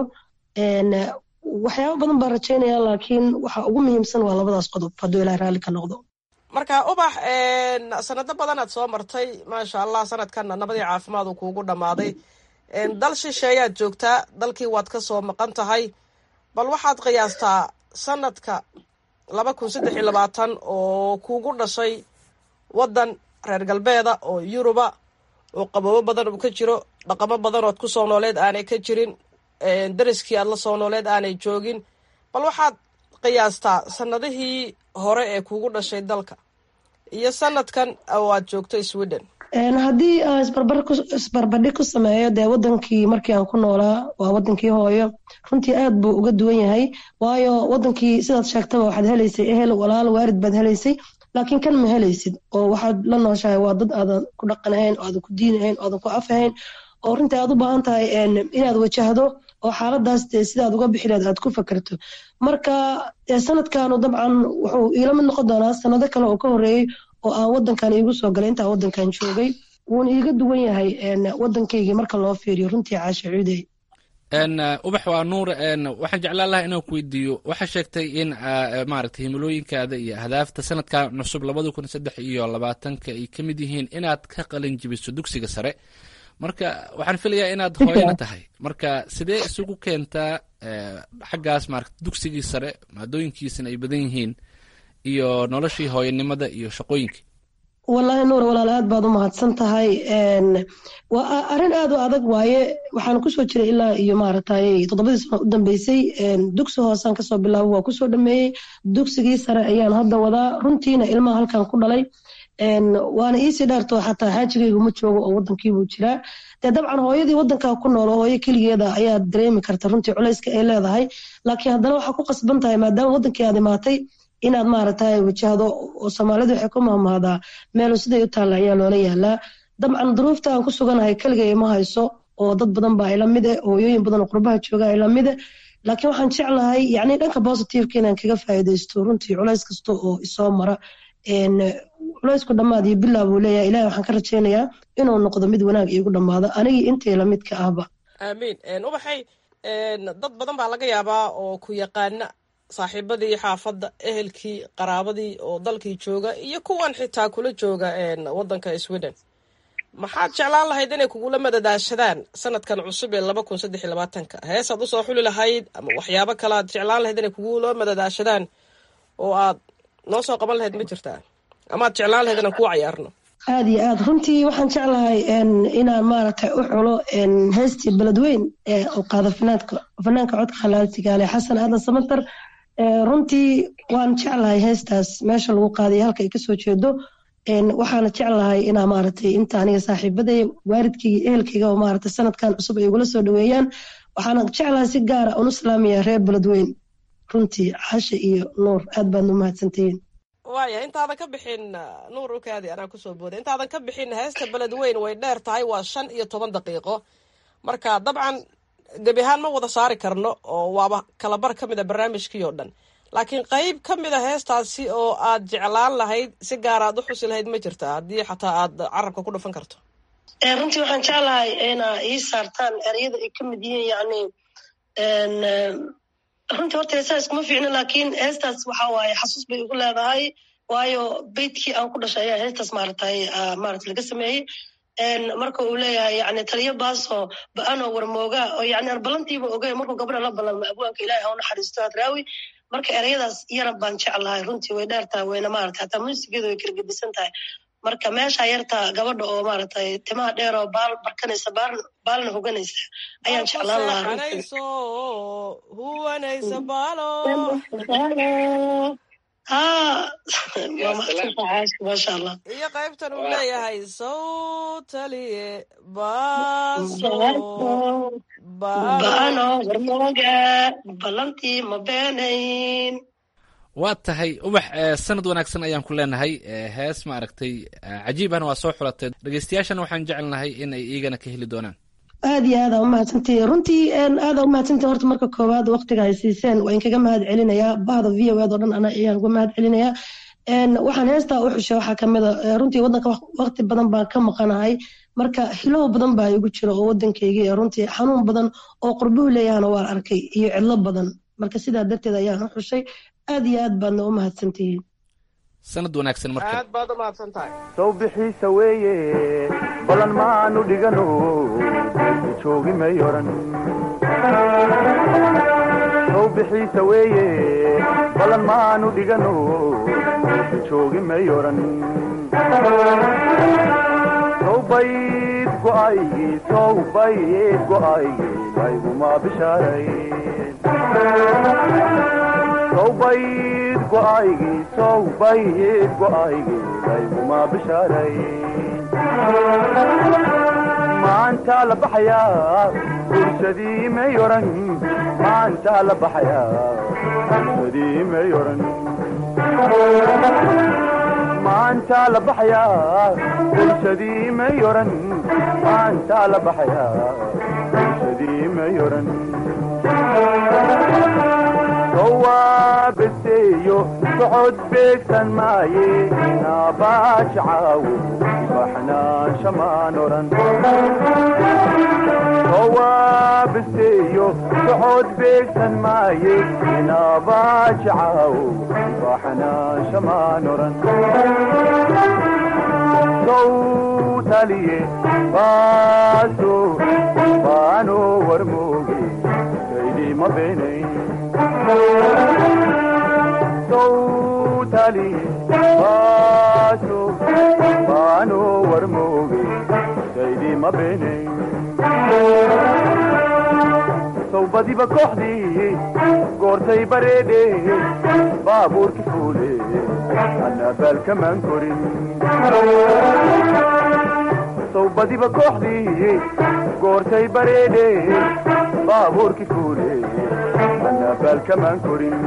S9: waxyaaba badan baan rajaynaya laakiin waxa ugu muhiimsan waa labadaas qodob hadduu ilaahay raalli ka noqdo
S6: marka ubax sanado badanaad soo martay maasha allah sanadkanna nabadii caafimaad uu kuugu dhammaaday dal shisheeyaad joogtaa dalkii waad ka soo maqan tahay bal waxaad qiyaastaa sanadka laba kun saddex iyo labaatan oo kuugu dhashay waddan reer galbeeda oo yuruba oo qaboobo badan uu ka jiro dhaqamo badan ood ku soo nooleed aanay ka jirin dariskii aad la soo nooleed aanay joogin bal waxaad qiyaastaa sanadihii hore ee kuugu dhashay dalka iyo sanadkan oo aad joogto sweden
S9: haddii aan isbarbardhig ku sameeyo dee wadankii markii aan ku noolaa waa wadankii hooyo runtii aad buu uga duwan yahay waayo wadankii sidaad sheegtaba waxaad helaysay ehel walaal waarid baad helaysay laakiin kan ma helaysid oo waxaad la nooshahay waa dad aadan ku dhaqanahayn oo aadan ku diinahayn oo aadan ku afahayn oo runtii aad u baahan tahay inaad wajahdo oo xaaladaas dee sidaad uga bixi lahayd aad ku fakerto marka sanadkanu dabcan wuxuu iila mid noqon doonaa sanado kale oo ka horeeyey oo aan wadankan iigu soo galay intaa wadankan joogay wuuna iiga duwan yahay wadankaygii marka loo fiiriyo runtii caasha cuudey
S8: ubax waa nuur waxaan jeclaan lahaa inaan ku weydiiyo waxaa sheegtay in maaragtay himilooyinkaada iyo ahdaafta sanadkan cusub labada kun saddex iyo labaatanka ay ka mid yihiin inaad ka qalin jibiso dugsiga sare marka waxaan filayaa inaad hooyana tahay marka sidee isugu keentaa xaggaas maarata dugsigii sare maadooyinkiisana ay badan yihiin iyo noloshii hooyanimada iyo shaqooyinkii
S9: wallaahi nuur walaal aad baad u mahadsan tahay waa arrin aad u adag waaye waxaan kusoo jiray ilaa iyo maaragtay toddobadii sano u dambeysay dugsi hoosaan kasoo bilaabo waa kusoo dhameeyey dugsigii sare ayaan hadda wadaa runtiina ilmaha halkan ku dhalay waana iisii dheerto xataa xaajigaygu ma joogo oo wadankiibuu jiraa dee dabcan hooyadii wadankaa ku nool oo hooyo keligeeda ayaa dareemi karta runtii culayska ay leedahay laakiin haddana waxaa ku qasban tahay maadaama wadankii aad imaatay inaad maaragtay wajahdo oo soomaalidu waxay ku mahmahdaa meelu siday u taalla ayaa loola yaalaa dabcan duruufta aan ku suganahay keligay ma hayso oo dad badan baa ila mide hooyooyin badan oo qurbaha jooga ila mide laakiin waxaan jeclahay yacni dhanka positiveka inaan kaga faa'iidaysto runtii culays kasta oo isoo mara culaysku dhammaad iyo bilaa buu leeyahay ilahi waxaan ka rajaynayaa inuu noqdo mid wanaag iigu dhammaado anigii intay lamidka ahba
S6: aamiin ubaxay dad badan baa laga yaabaa oo ku yaqaana saaxiibadii xaafadda ehelkii qaraabadii oo dalkii jooga iyo kuwan xitaa kula jooga wadanka sweden maxaad jeclaan lahayd inay kugula madadaashadaan sanadkan cusub ee laba kun saddex iyo labaatanka heesaad usoo xuli lahayd ama waxyaabo kale aad jeclaan lahayd inay kugula madadaashadaan oo aad noo soo qaban lahayd ma jirtaa ama aad jeclaan lahayd inaan kuu cayaarno
S9: aada iyo aad runtii waxaan jeclahay inaan maaragtay u xulo heestii beledweyn ee u qaada fanaanka fanaanka codka halaaltigaale xasan aadan samatar runtii waan jeclahay heestaas meesha lagu qaadayo halka ay kasoo jeedo waxaana jeclahay inaa maaragtay inta aniga saaxiibaday waalidkayga ehelkayga oo maaragtay sanadkan cusub ay igula soo dhaweeyaan waxaana jeclahay si gaara un u salaamaya reer beledweyn runtii cashe iyo nuur aad baad u mahadsantihiin
S6: waaya intaadan ka bixin nuur ukaadi anaa kusoo booday intaadan ka bixin heesta beledweyn way dheer tahay waa shan iyo toban daqiiqo marka dabcan gebi ahaan ma wada saari karno oo waaba kalabar ka mid a barnaamijkii oo dhan laakiin qeyb ka mid a heestaasi oo aad jeclaan lahayd si gaar aad u xusi lahayd ma jirta haddii xataa aad carabka ku dhufan karto
S9: runtii waxaan jeclahay ina ii saartaan ereyada ay ka mid yihiin yani runtii horta heesaha iskuma fiicno laakiin heestaas waxa waaye xasuus bay igu leedahay waayo beytkii aan ku dhashay ayaa heestaas maaragtay maarata laga sameeyey marka uu leeyahay yani taliyo baaso ba-anoo warmooga oo yani arbalantiiba ogay markuu gabadha la ballanma abwaanka ilahi ha u naxariisto hadraawi marka ereyadaas yara baan jeclahay runtii way dheertahay wayna maarata hataa muusigeedu way kala gedisan tahay marka meesha yarta gabadha oo maaragtay timaha dheer oo baal barkanaysa baalna hoganaysa ayaan jeclaan lahaa
S6: huwanaysa baalo
S9: ha waa mahadsantahay maasha allah
S6: iyo qaybtan uu leeyahay sawtaliye baaso
S9: ba-ano warmooga ballantii ma beenayn
S8: waa tahay ubax sanad wanaagsan ayaan ku leenahay hees ma aragtay cajiibana waa soo xulatay dhegeystayaashana waxaan jecelnahay in ay iigana ka heli doonaan
S9: aad iyo aada umahadsantihi runtii aada umahadsantihi horta marka koowaad waktiga ay siiseen waa inkaga mahad celinayaa bahda v o ed oo dhan ana ayaan uga mahad celinayaa waxaan heestaa u xushay waxaa kamid a runtii waddanka wakti badan baan ka maqanahay marka hilow badan baa igu jira oo waddankayga runtii xanuun badan oo qurbuhu leeyahana waan arkay iyo cidlo badan marka sidaa darteed ayaan u xushay aad iyo aad baadna u mahadsantihiin
S8: sanad wanaagsan marka
S6: aad baad u mahadsan tahay
S10: sow bixiisa weeye ballan maanu dhigano joogi may oran sow bixiisa weeye ballan maanu dhigano joogi may oran sow bayd go'aygii sow bayd go'aygii layguma bishaarayn sow bayd go'aygii sow bayd go'aygii layguma bishaarayn maantaa la baxayaa bulshadii may oran maantaa la baxayaa bulshadii may oran maantaa la baxayaa bulshadii may oran maantaa la baxayaa bulshadii may oran sowaabeseeyo socod beegsan maaye naabaajacawo ibaxnaansha maan oran sowaabeseeyo socod beegsan maaye naabaajacawo ibaxnaansha maan oran sowtaliye baaso baano warmooge kaydima beenayn sowtali baaso baano warmooge saydi ma beenayn sowbadiba kooxdii goortay bareedhe baabuurki fuule annabaalkamaan korin sowbadiba kooxdii goortay bareedhe baabuurki fuule annabaalkamaan korin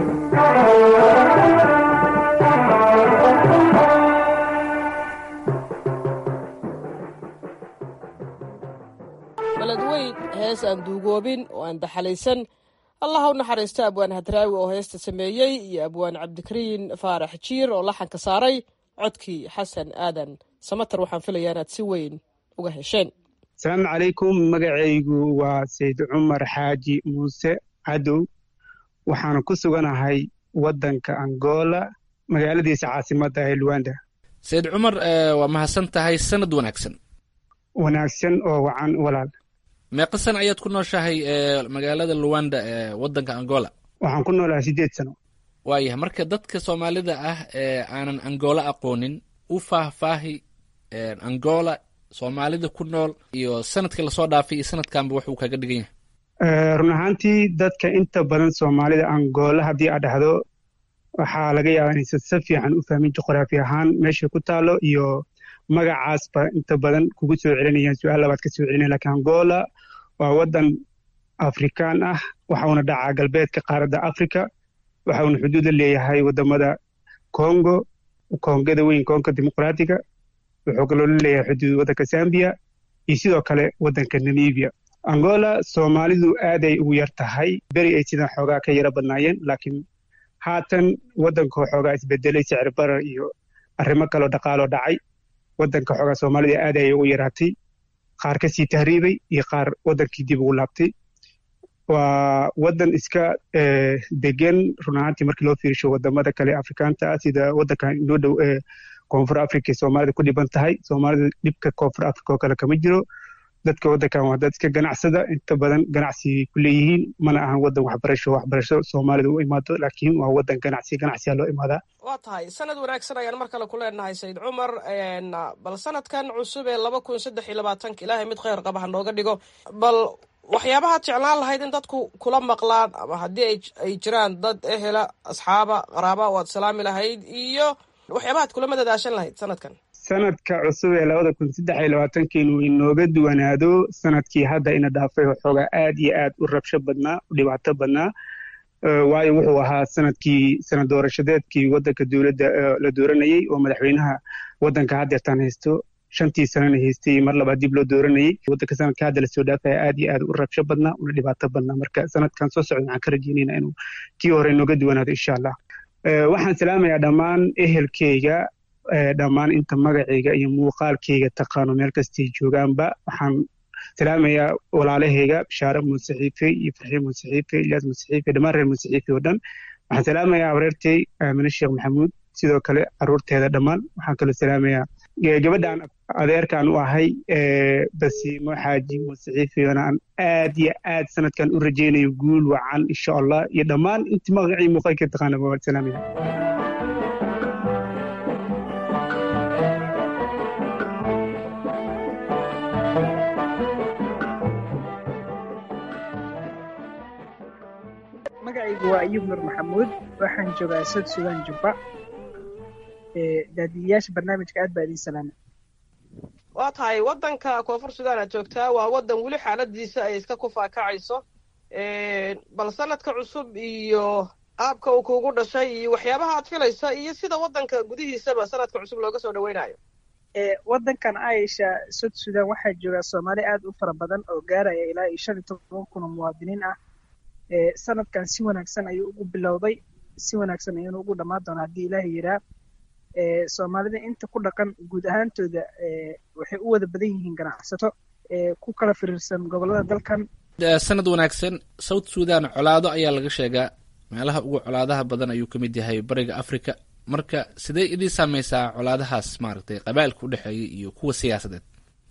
S6: beledweyn hees aan duugoobin oo aan daxalaysan allah u naxariisto abwaan hadraawi oo heesta sameeyey iyo abwaan cabdikariin faarax jiir oo laxanka saaray codkii xasan aadan samatar waxaan filayaa inaad si weyn uga hesheen
S11: asalaamu calaykum magacaygu waa sayd cumar xaaji muuse cadow waxaana ku suganahay waddanka angola magaaladiisa caasimadda ee luwanda
S8: sayid cumar waa mahadsan tahay sanad wanaagsan
S11: wanaagsan oo wacan walaal
S8: meeqa sana ayaad ku nooshahay ee magaalada luwanda ee waddanka angola
S11: waxaan ku noolahay sideed sano
S8: waayahay marka dadka soomaalida ah ee aanan angola aqoonin u faahfaahi angola soomaalida ku nool iyo sanadkii lasoo dhaafay iyo sanadkanba wax uu kaga dhigan yahay
S11: run ahaantii dadka inta badan soomaalida angola haddii aad dhahdo waxaa laga yaabaa inaysan si fiican u fahmin juqraafi ahaan meesha ku taalo iyo magacaasba inta badan kugu soo celinayaan su-aal labaad ka soo celinaya lakiin angola waa waddan afrikaan ah waxauna dhacaa galbeedka qaaradda africa waxauna xuduud la leeyahay wadamada congo kongada weyn kongo dimuqraatiga wuxuu kaloo la leeyahay xuduud waddanka zambia iyo sidoo kale waddanka namibia angola soomaalidu aaday ugu yar tahay beri ay sidan xoogaa ka yaro badnaayeen laakiin haatan waddanka xoogaa isbedelay sicir barar iyo arrimo kaloo dhaqaaloo dhacay waddanka xoogaa soomaalida aad ayay ugu yaraatay qaar ka sii tahriibay iyo qaar waddankii dib ugu laabtay waa waddan iska degan run ahaantii markii loo fiirisho wadamada kale afrikaanta ah sida waddankan inoo dhow ee koonfur africa soomaalida ku dhiban tahay soomaalida dhibka koonfur africa oo kale kama jiro dadka waddankan waa dad iska ganacsada inta badan ganacsi ku leeyihiin mana ahan waddan waxbarasho waxbarasho soomaalida u imaado laakiin waa waddan ganacsi ganacsiyaa loo imaadaa
S6: waa tahay sanad wanaagsan ayaan mar kale ku leenahay sayid cumar bal sanadkan cusub ee laba kun saddex iyo labaatanka ilaahay mid kheyr qaba ha nooga dhigo bal waxyaabahaad jeclaan lahayd in dadku kula maqlaan ama haddii ay jiraan dad ehela asxaaba qaraaba oo aad salaami lahayd iyo waxyaabahaad kula madadaashan lahayd sanadkan
S11: sanadka cusub ee labada kun saddex iyo labaatanka inuu inooga duwanaado sanadkii hadda ina dhaafay waxoogaa aad iyo aad u rabsho badnaa u dhibaato badnaa waayo wuxuu ahaa sanadkii sanad doorashadeedkii waddanka dowladda la dooranayey oo madaxweynaha waddanka haddeertaan haysto shantii sanana haystay mar labaad dib loo dooranayey waddanka sanadka hadda lasoo dhaafaya aad iyo aad u rabsho badnaa una dhibaato badnaa marka sanadkan soo socda waxaan ka rajeynayna inuu kii hore inooga duwanaado insha allah waxaan salaamayaa dhammaan ehelkeyga dhammaan inta magacayga iyo muuqaalkayga taqaano meel kastay joogaanba waxaan salaamayaa walaalahayga bishaare musaxiife iyo farxiin musaxiife ilyaas musaxiife dhammaan reer musaxiife oo dhan waxaan salaamayaa abareertay aamine sheekh maxamuud sidoo kale caruurteeda dhammaan waxaan kaloo salaamayaa gabadhaan adeerkaan u ahay basiimo xaaji musaxiifeona aan aad iyo aad sanadkan u rajaynayo guul wacan insha allah iyo dhammaan intii magacii muuqaalkay taqaana waan salaamaya
S12: magacaygu waa ayub nur maxamuud waxaan joogaa sod sudan jubba daadiyayaasha barnaamijka aad baa idiin salaama
S6: waa tahay waddanka koonfur sudan aad joogtaa waa waddan weli xaaladiisa ay iska kufaakacayso bal sanadka cusub iyo aabka uu kuugu dhashay iyo waxyaabaha aad filaysa iyo sida waddanka gudihiisaba sanadka cusub looga soo dhaweynayo
S12: waddankan aisha sod sudan waxaa joogaa soomaali aad u fara badan oo gaaraya ilaa iyo shan iyo toban kun oo muwaadiniin ah sanadkan si wanaagsan ayuu ugu bilowday si wanaagsan ayuunu ugu dhammaan doonaa haddii ilaahay yiraa soomaalida inta ku dhaqan guud ahaantooda waxay u wada badan yihiin ganacsato ku kala firiirsan gobollada dalkan
S8: sanad wanaagsan south sudan colaado ayaa laga sheegaa meelaha ugu colaadaha badan ayuu ka mid yahay bariga africa marka sidee idiin saameysaa colaadahaas maaragtay qabaa'ilka udhexeeya iyo kuwa siyaasadeed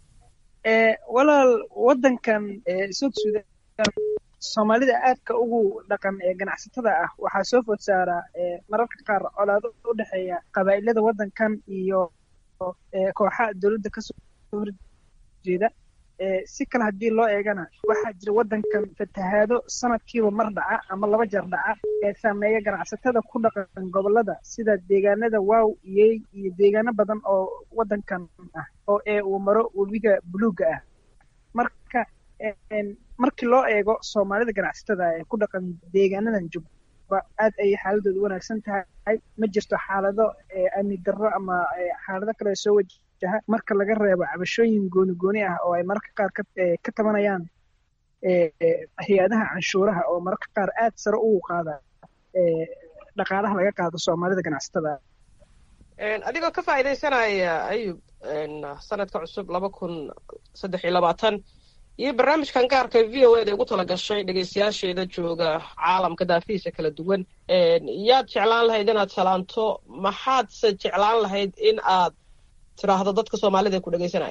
S12: walaal waddankan south sudan soomaalida aadka ugu dhaqan ee ganacsatada ah waxaa soo food saaraa mararka qaar colaado u dhexeeya qabaa'ilada waddankan iyo kooxaha dowladda kasoo horjeeda si kale haddii loo eegana waxaa jira waddankan fatahaado sanadkiiba mar dhaca ama laba jeer dhaca ee saameeya ganacsatada ku dhaqan gobollada sida deegaanada waaw iyey iyo deegaano badan oo waddankan ah oo ee uu maro webiga buluugga ah marka markii loo eego soomaalida ganacsatada ee ku dhaqan deegaanadan jubba aad ayay xaaladooda wanaagsan tahay ma jirto xaalado amni darro ama xaalado kale soo wajaha marka laga reebo cabashooyin gooni gooni ah oo ay mararka qaar ka tabanayaan hay-adaha canshuuraha oo mararka qaar aad sare ugu qaada dhaqaalaha laga qaado soomaalida ganacsatada
S6: adigoo ka faa'iidaysanaya ayub sanadka cusub laba kun saddex iyo labaatan iyo barnaamijkan gaarka v o eda ugu tala gashay dhegeystayaasheeda jooga caalamka daafihiisa kala duwan yaad jeclaan lahayd inaad salaanto maxaadse jeclaan lahayd in aad tidhaahdo dadka soomaalida ee ku dhegeysanaya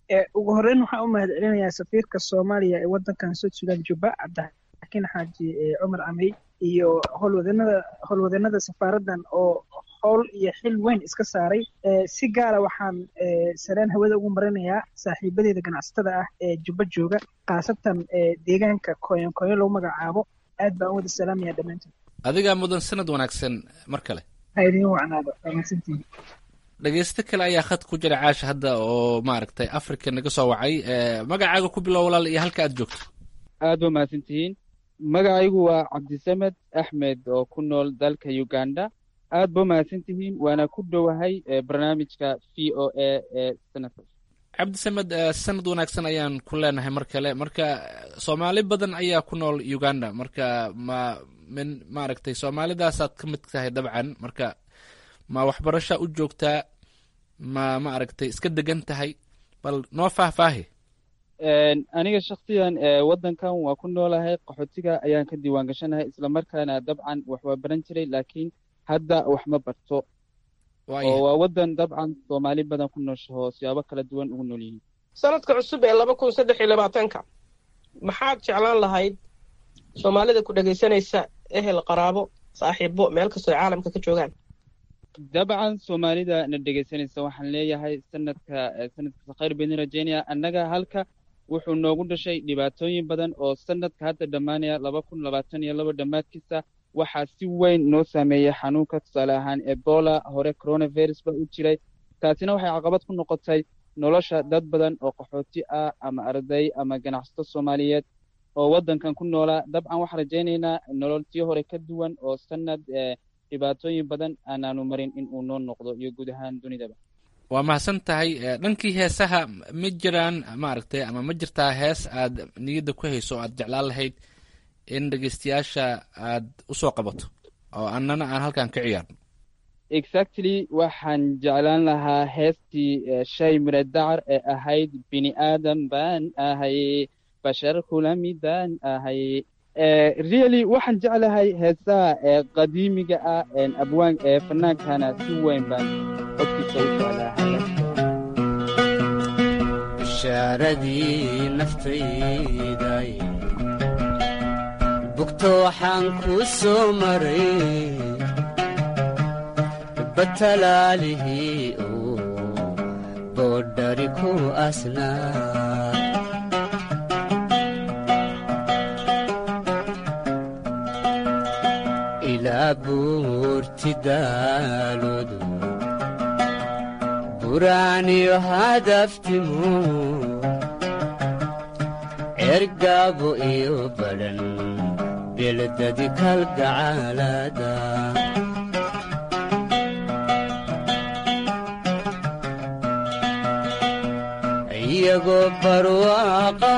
S12: ugu horreyn waxaan u mahad celinayaa safiirka soomaaliya ee waddankan south sudan juba cabdixakiin xaaji cumar camey iyo howlwadanada howlwadanada safaaraddan oo howl iyo xil weyn iska saaray si gaara waxaan sareen hawada ugu marinayaa saaxiibadeeda ganacsatada ah ee juba jooga khaasatan deegaanka koyon koyon lagu magacaabo aad baan u wada salaamaya dhammaantood
S8: adigaa mudan sanad wanaagsan mar kale
S12: ha idiin wacnaado wanaagsantihin
S8: dhegeysto kale ayaa khad ku jira caasha hadda oo maaragtay africa naga soo wacay magacaaga ku bilow walaal iyo halka aad joogto
S13: aad ba mahadsan tihiin magacaygu waa cabdisamed axmed oo ku nool dalka uganda aad ba mahadsan tihiin waana ku dhowahay barnaamijka v o a ee sanadka
S8: cabdisamed sanad wanaagsan ayaan ku leenahay mar kale marka soomaali badan ayaa ku nool uganda marka ma min maaragtay soomaalidaasaad ka mid tahay dabcan marka ma waxbarasha u joogtaa ma ma aragtay iska degan tahay bal noo faahfaahi
S13: aniga shaksiyan waddankan waa ku noolahay qaxootiga ayaan ka diiwaan gashanahay islamarkaana dabcan wax waa baran jiray laakiin hadda wax ma barto oo waa waddan dabcan soomaali badan ku nooshaho siyaabo kala duwan ugu nool yihiin
S14: sanadka cusub ee laba kun saddex iyo labaatanka maxaad jeclaan lahayd soomaalida ku dhegaysanaysa ehel qaraabo saaxiibo meel kastoo ay caalamka ka joogaan
S13: dabcan soomaalida na dhegaysanaysa waxaan leeyahay sanadka sanadkasa khayr bayni rajeynaya annaga halka wuxuu noogu dhashay dhibaatooyin badan oo sanadka hadda dhammaanaya laba kun labaatan iyo laba dhammaadkiisa waxaa si weyn noo saameeyey xanuunka tusaale ahaan ebola hore coronavirus ba u jiray taasina waxay caqabad ku noqotay nolosha dad badan oo qaxooti ah ama arday ama ganacsato soomaaliyeed oo waddankan ku noolaa dabcan waxaan rajaynaynaa nololtii hore ka duwan oo sanad dhibaatooyin badan aanaanu marin in uu noo noqdo iyo guud ahaan dunidaba
S8: waa mahadsan tahay dhankii heesaha ma jiraan maaragtay ama ma jirtaa hees aad niyadda ku hayso o aad jeclaan lahayd in dhegeystayaasha aad usoo qabato oo annana aan halkan ka ciyaarno
S13: exactly waxaan jeclaan lahaa heestii shay mire dacar ee ahayd bini aadan baan ahay bashar kula midaan ahay really waxaan jeclahay heesaha ee qadiimiga ah abwaan ee fanaankana si weyn baan codkiisa u jeclahay
S15: bishaaradii naftayday bugto waxaan kuu soo maray batalaalihii uu boodhari ku asnaa ilaa buurti daaloodu buraaniyo hadaftimu ergaabo iyo badhan beeladadi kalgacaalada iyagoo barwaaqa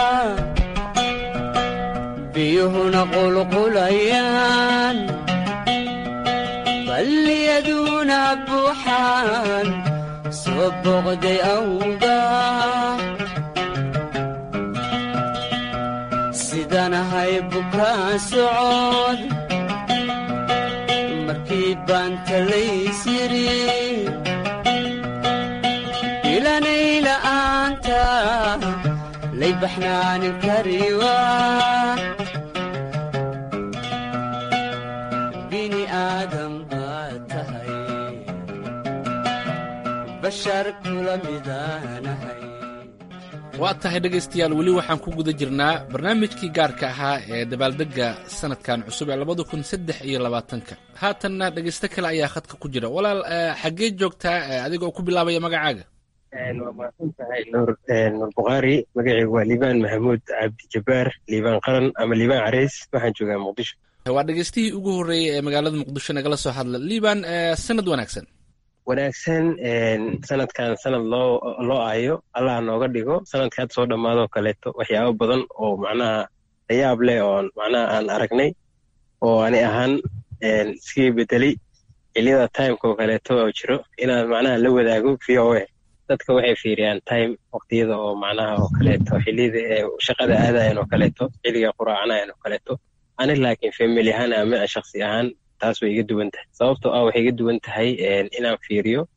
S15: biyuhuna qulqulayaan balliyaduna buuxaan soo boqday awga sidanahay bukaa socod markii baan talaysiri ilanay la'aanta lay baxnaanin kariwa bini aadam baad tahay bashar kula midaanahay
S8: waa tahay dhegaystayaal weli waxaan ku guda jirnaa barnaamijkii gaarka ahaa ee dabaaldegga sanadkan cusub ee labada kun saddex iyo labaatanka haatanna dhegaysto kale ayaa khadka ku jira walaal xaggee joogtaa adigoo ku bilaabaya magacaaga
S16: waa mahadsan tahay nuur nuur bukhaari magacaygu waa liibaan maxamuud cabdi jabbaar liibaan qaran ama liibaan careys waxaan joogaa muqdisho
S8: waa dhegaystihii ugu horreeyey ee magaalada muqdisho nagala soo hadla liibaan sanad wanaagsan
S16: wanaagsan sanadkan sanad loo loo aayo allah nooga dhigo sanadka had soo dhammaadoo kaleeto waxyaabo badan oo macnaha layaab leh oo macnaha aan aragnay oo ani ahaan iskii bedelay xiliyada timeka oo kaleeto oo jiro inaan macnaha la wadaago v o a dadka waxay fiiriyaan time waqtiyada oo macnaha oo kaleeto xiliyada ee shaqada aadayan oo kaleeto xilliga quraacanayan oo kaleeto ani laakiin family ahaan ama shaksi ahaan taas way iga duwan tahay sababtoo ah waxay iga duwan tahay inaan fiiriyo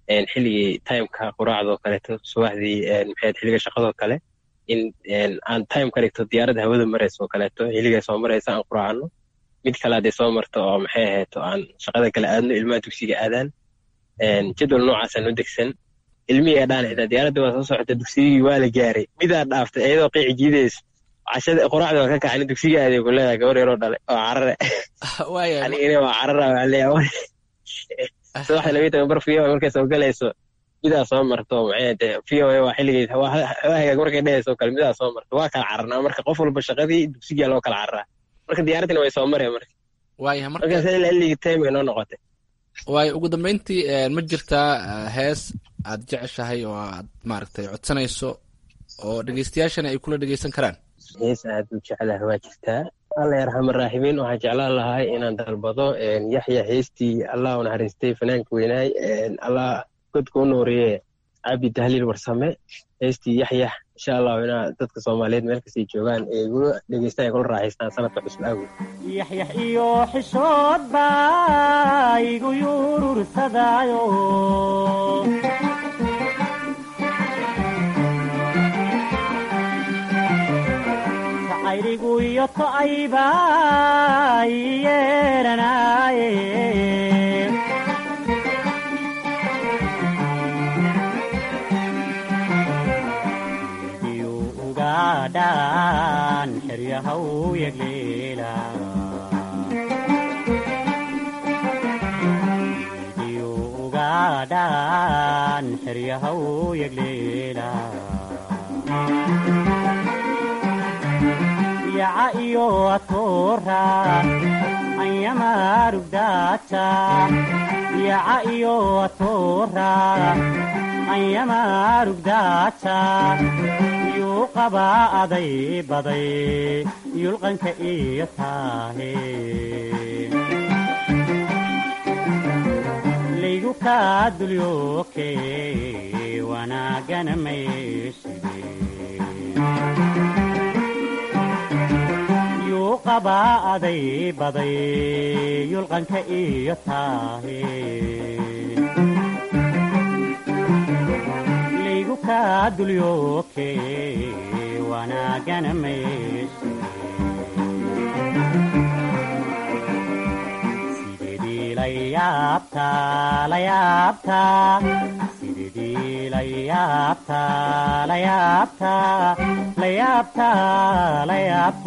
S16: xilligii timeka quraacdoo kaleeto subaxdii maxay xilliga shaqadoo kale in aan time ka dhigto diyaaradda hawada maraysa oo kaleeto xilligay soo maraysa aan quraacno mid kale hadday soo marto oo maxay ahayto aan shaqada kale aadno ilmaha dugsiga aadaan jadwal noocaasaan u degsan ilmihii dhaan xitaa diyaaradda waa soo socota dugsigii waa la gaaray midaa dhaaftay iyadoo qiici jiidayso cashada quraacda waa ka kacani dugsiga aaday ku leedahay gabar yaroo dhalay oo carare anigana waa carara waa leeyahay subaxda labiyi toban bar fiyo markay soo galayso midaa soo marto maxay de fiyo waa xilligeed hagaag markay dhehayso kale midaa soo marto waa kala cararnaa marka qof walba shaqadii dugsigaa loo kala cararaa marka diyaaraddina way soo mareen marka
S8: waayahay marka
S16: markaas ilaa illigii time ay noo noqotay
S8: waayo ugu dambeyntii ma jirtaa hees aad jeceshahay oo aad maaragtay codsanayso oo dhegeystayaashana ay kula dhegeysan karaan
S16: hees aad u jeclaha waa jirtaa alla yarxama raaximiin waxaan jeclaan lahay inaan dalbado yaxya heestii allah u naxariistay fanaanka weynaay allah godka u nooriye cabdi tahliil warsame heestii yaxyax insha allahu inaa dadka soomaaliyeed meel kastay joogaan ee igula dhegeystaan ay kula raaxaystaan sanadka cusub awgeed
S17: yaxyax iyo xishood baa igu yurursadaayo jacayligu iyo to'ayba ii yeeranaaye dhan xeryahaw yagleela diyu ugaadhan xeryahaw yagleela yaca iyo atoora anyamarugdaata yaca iyo atoora anyamarugdaata yuu qabaa aday baday yulqanka iyo taahe laygu kaa dulyooke wanaagana mayshide yuu qabaa aday baday yulqanka iyo taahe laygu kaa dulyooke wanaagana mayshide sidedii la yaabtaa la yaabtaa sidedii la yaabtaa la yaabtaa la yaabtaa la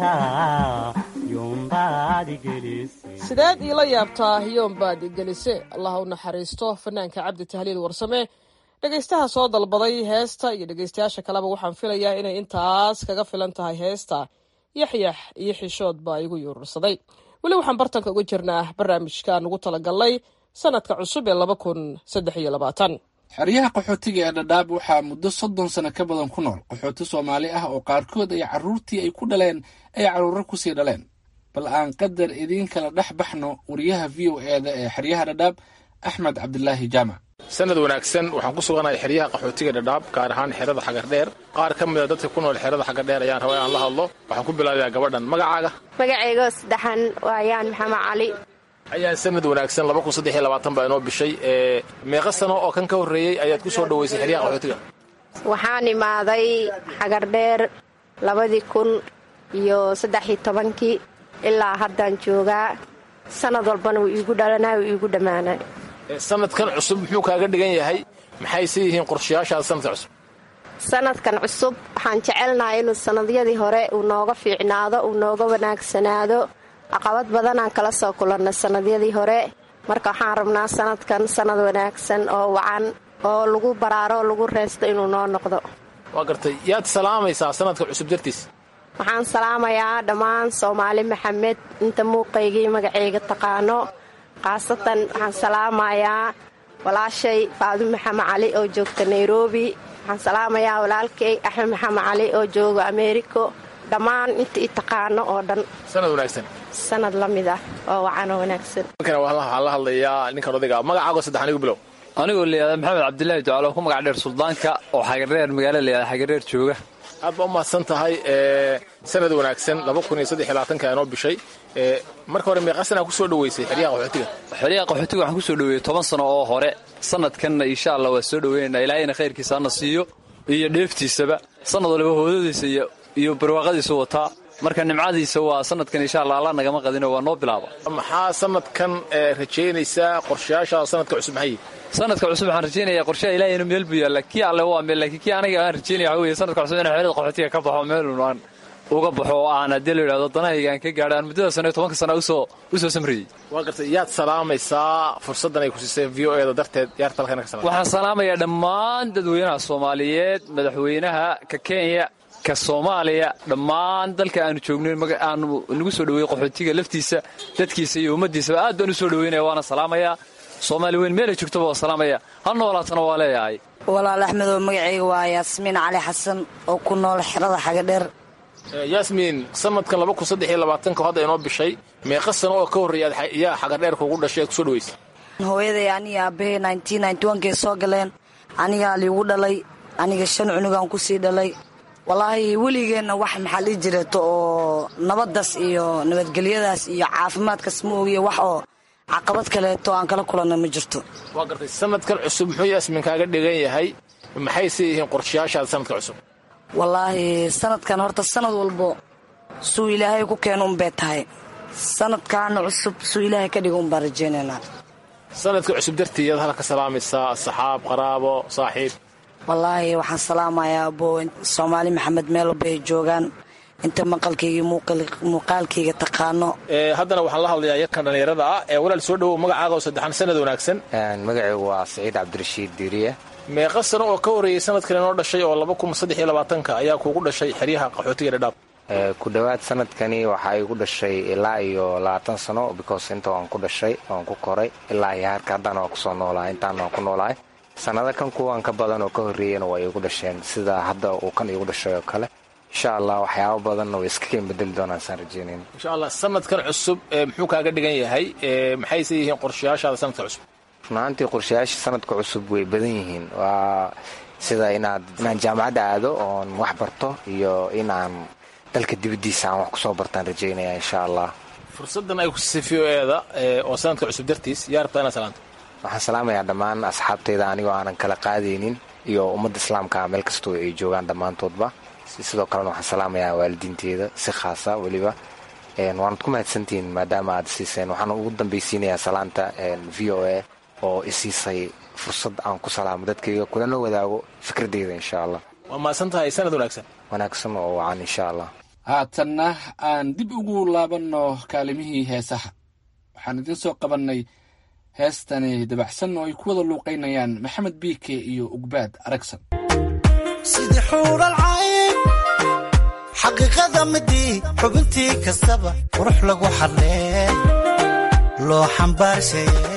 S17: yaabtaa yumbaadi gelisay
S6: sideed iila yaabtaa yoombaad gelise allah u naxariisto fanaanka cabdi tahliil warsame dhegaystaha soo dalbaday heesta iyo dhegaystayaasha kaleba waxaan filayaa inay intaas kaga filan tahay heesta yaxyax iyo xishood baa igu yuurursaday weli waxaan bartanka uga jirnaa barnaamijkaan ugu talagalnay sanadka cusub ee laba kun saddex iyo labaatan
S8: xeryaha qaxootiga ee dhadhaab waxaa muddo soddon sano ka badan ku nool qaxooti soomaali ah oo qaarkood ay carruurtii ay ku dhaleen ay carruuro kusii dhaleen bal aan qadar idiin kala dhex baxno wariyaha v o e da ee xeryaha dhadhaab axmed cabdilaahi jaamac
S18: sanad wanaagsan waxaan ku suganahay xeryaha qaxootiga dhadhaab gaar ahaan xerada xagardheer qaar ka mida dadka ku nool xerada xagardheer ayaan rabaa inaan la hadlo waxaan ku bilaabayaa gabadhan magacaaga
S19: magacayga saddexan waayaan maxamed cali
S18: ayaan sanad wanaagsan laba kun saddex iyo labaatan baa inoo bishay ee meeqa sano oo kan ka horreeyey ayaad ku soo dhoweysay xeryaha qaxootiga
S19: waxaan imaaday xagardheer labadii kun iyo saddex iyo tobankii ilaa haddaan joogaa sanad walbana wuu iigu dhalanay wuu iigu dhammaanay
S18: sanadkan cusub muxuu kaaga dhigan yahay maxayse yihiin qorshayaashaada sanadka cusub
S19: sanadkan cusub waxaan jecelnahay inuu sannadyadii hore uu nooga fiicnaado uu nooga wanaagsanaado caqabad badanaan kala soo kulanna sannadyadii hore marka waxaan rabnaa sanadkan sanad wanaagsan oo wacan oo lagu baraaro oo lagu reesto inuu noo noqdo
S18: waa gartay yaad salaamaysaa sanadka cusub dartiis
S19: waxaan salaamayaa dhammaan soomaali maxamed inta muuqaygii magacayga taqaano khaasatan waxaan salaamayaa walaashay faadu maxamed cali oo joogta nairobi waxaan salaamayaa walaalkay axmed maxamed cali oo jooga ameeriko dhammaan inta i taqaano oo dhan
S18: sanad wanaagsan
S19: sanad la mid ah oo wacanoo wanaagsan
S18: halkan waxaan la hadlayaa ninkan odayga magacaago saddex anigu bilow
S20: anigoo layihahda maxamed cabdilaahi ducaalo ku magac dheer suldaanka oo xagardheer magaala layihahda xagardheer jooga
S18: aad baa u mahadsan tahay sanad wanaagsan laba kun iyo saddex iyo labaatanka inoo bishay marka hore meeqa sanaa kusoo dhaweysay xeryaha qaxootiga
S20: xeryaha qaxootiga waxaan kusoo dhaweeyey toban sano oo hore sanadkanna insha allah waa soo dhaweynayna ilaahayna khayrkiisa hana siiyo iyo dheeftiisaba sanad waliba hoodadiisa iyo iyo barwaaqadiisa wataa marka nimcadiisa waa sanadkan insha allah alla nagama qadino waa noo bilaaba
S18: maxaa sanadkan rajaynaysaa qorshayaashaada sanadka cusub maxay
S20: sanadka cusub waxaan rajaynayaa qorshaha ilaahayna meel buu yaalla kii alle waa meel laakiin kii aniga aan rajaynaya waxa weeye sanadka cusub inaan xerada qaxootiga ka baxo meelun aan uga baxo oo aan haddii la yidhahdo danahayga aan ka gaadho aan muddada sano iyo tobanka sana usoo usoo samrayey
S18: waa gartay yaad salaamaysaa fursaddan ay ku siiseen v o eeda darteed yaarta halkan ka salaam
S20: waxaan salaamayaa dhammaan dadweynaha soomaaliyeed madaxweynaha ka kenya ka soomaaliya dhammaan dalka aanu joogno aanu nagu soo dhaweeyey qaxootiga laftiisa dadkiisa iyo ummaddiisaba aad baan u soo dhaweynaya waana salaamayaa soomaali weyn meelay joogtaba waa salaamaya ha noolaatana waa leeyahay
S21: walaal axmedoo magacayga waa yaasmiin cali xasan oo ku nool xerada xagadheer
S18: yaasmiin sanadkan laba kun saddex iyo labaatanka hadda inoo bishay meeqa sano oo ka horreeya yaa xagadheer kuugu dhashay ee kusoo dhaweysay
S21: hooyaday aniga aabahey nkay soo galeen anigaa liigu dhalay aniga shan cunugaan kusii dhalay walaahi weligeenna wax maxaa lii jireeto oo nabaddaas iyo nabadgelyadaas iyo caafimaadkaas ma ogiye wax oo caqabad kaleeto aan kala kulanna ma jirto
S18: waa gartay sanadkan cusub muxuu yaasmiin kaaga dhigan yahay maxayse yihiin qorshayaashaada sanadka cusub
S21: wallaahi sanadkan horta sanad walbo suu ilaahay ku keeno unbay tahay sanadkaana cusub suu ilaahay ka dhiga unbaan rajaynaynaa
S18: sanadka cusub dartiiyaad halka salaamaysaa asxaab qaraabo saaxiib
S21: wallaahi waxaan salaamayaa abo soomaali maxamed meel walba ay joogaan inta maqalkayga muuqaalkayga taqaano
S18: haddana waxaan la hadlayaa yarkan dhallinyarada ah ee walaal soo dhowow magacaaga oo saddexan sanad wanaagsan
S22: magacaygu waa saciid cabdirashiid diiriye
S18: meeqa sano oo ka horreeyey sanadkan inoo dhashay oo laba kun saddex iyo labaatanka ayaa kuugu dhashay xeryaha qaxootiga dhadhaab
S22: ku dhowaad sanadkani waxaa igu dhashay ilaa iyo labaatan sano because inta waan ku dhashay waan ku koray ilaa iyo harka haddana waan kusoo noolahay intaan waan ku noolahay sannado kan kuwan ka badan oo ka horreeyana waa iigu dhasheen sida hadda uu kan iigu dhashay oo kale insha allah waxyaabo badanna way iska keen bedeli doonaan saan rajeynayn
S18: insha allah sanadkan cusub muxuu kaaga dhigan yahay maxayse yihiin qorshayaashaada sanadka cusub
S22: runaantii qorshayaasha sanadka cusub way badan yihiin waa sida inaad inaan jaamacadda aado oon wax barto iyo inaan dalka dibaddiisa aan wax kusoo bartaan rajaynaya insha allah
S18: fursaddan ay ku siisay v o eeda oo sanadka cusub dartiis yaa rabtaa inaad salaanto
S22: waxaan salaamayaa dhammaan asxaabtayda anigoo aanan kala qaadaynin iyo ummadda islaamka meel kastoo ay joogaan dhammaantoodba sidoo kalena waxaan salaamayaa waalidiinteeda si khaasa weliba waanad ku mahadsantihiin maadaama aad siiseen waxaan ugu dambaysiinayaa salaanta v o a oo isiisay fursad aan ku salaamo dadkayga kulana wadaago fikradeyda insha allah
S18: waa mahadsan tahay sanad wanaagsan
S22: wanaagsan oo wacan insha allah
S8: haatanna aan dib ugu laabanno kaalimihii heesaha waxaan idiin soo qabannay heestani dabacsan oo ay ku wada luuqaynayaan maxamed biike iyo ugbaad aragsan
S23: sidii xuudhal cayn xaqiiqada midii xubintii kastaba qurux lagu xadlee loo xambaarshaye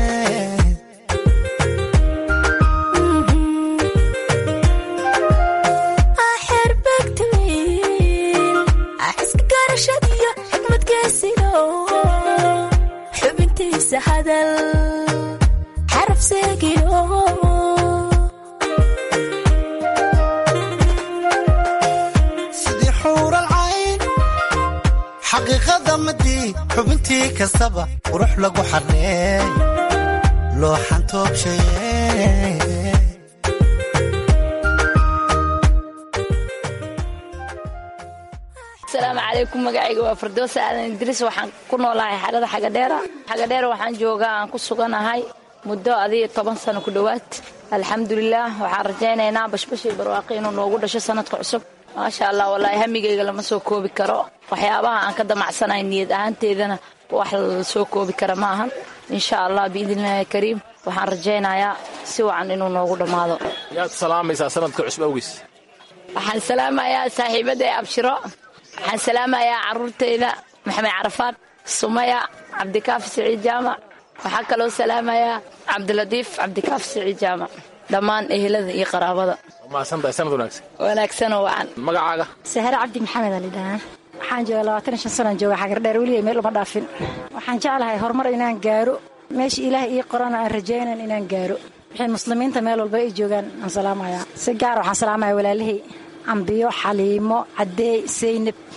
S7: xubintiisa hadal xaraf seegino
S23: sidii xuural cayn xaqiiqada midii xubintii kastaba qurux lagu xarreey loo xantoobshaye
S24: asalaamu calaykum magacayga waa firdowsa aadan idriis waxaan ku noolahay xerada xagadheera xagadheera waxaan joogaa aan ku suganahay muddo adiyo toban sano ku dhowaad alxamdulilaah waxaan rajaynaynaa bashbashii barwaaqi inuu noogu dhasho sanadka cusub maasha allah wallaahi hamigayga lama soo koobi karo waxyaabaha aan ka damacsanahay niyad ahaanteedana wax la soo koobi kara ma ahan insha allah biidnillaahi kariim waxaan rajaynayaa si wacan inuu noogu dhammaado
S18: yaad salaamaysaa sanadka cusub awgiis
S24: waxaan salaamayaa saaxiibaday abshiro waxaan salaamayaa caruurtayda maxamed carafaad sumaya cabdikaafi siciid jaamac waxaa kaloo salaamayaa cabdilatiif cabdikaafi siciid jaamac dhammaan ehelada iyo qaraabada
S18: mahadsantahay sanad wanaagsan
S24: wanaagsanoo wacan
S18: magacaaga
S25: sahre cabdi maxamed alidhahaa waxaan jooga labaatan iyo shan sanaan jooga xagardheer weliga meel uma dhaafin waxaan jeclahay horumar inaan gaaro meesha ilaah ii qorana aan rajaynan inaan gaaro wixii muslimiinta meel walba ay joogaan aan salaamayaa si gaara waxaan salaamaya walaalihii ambiyo xaliimo cadeey saynab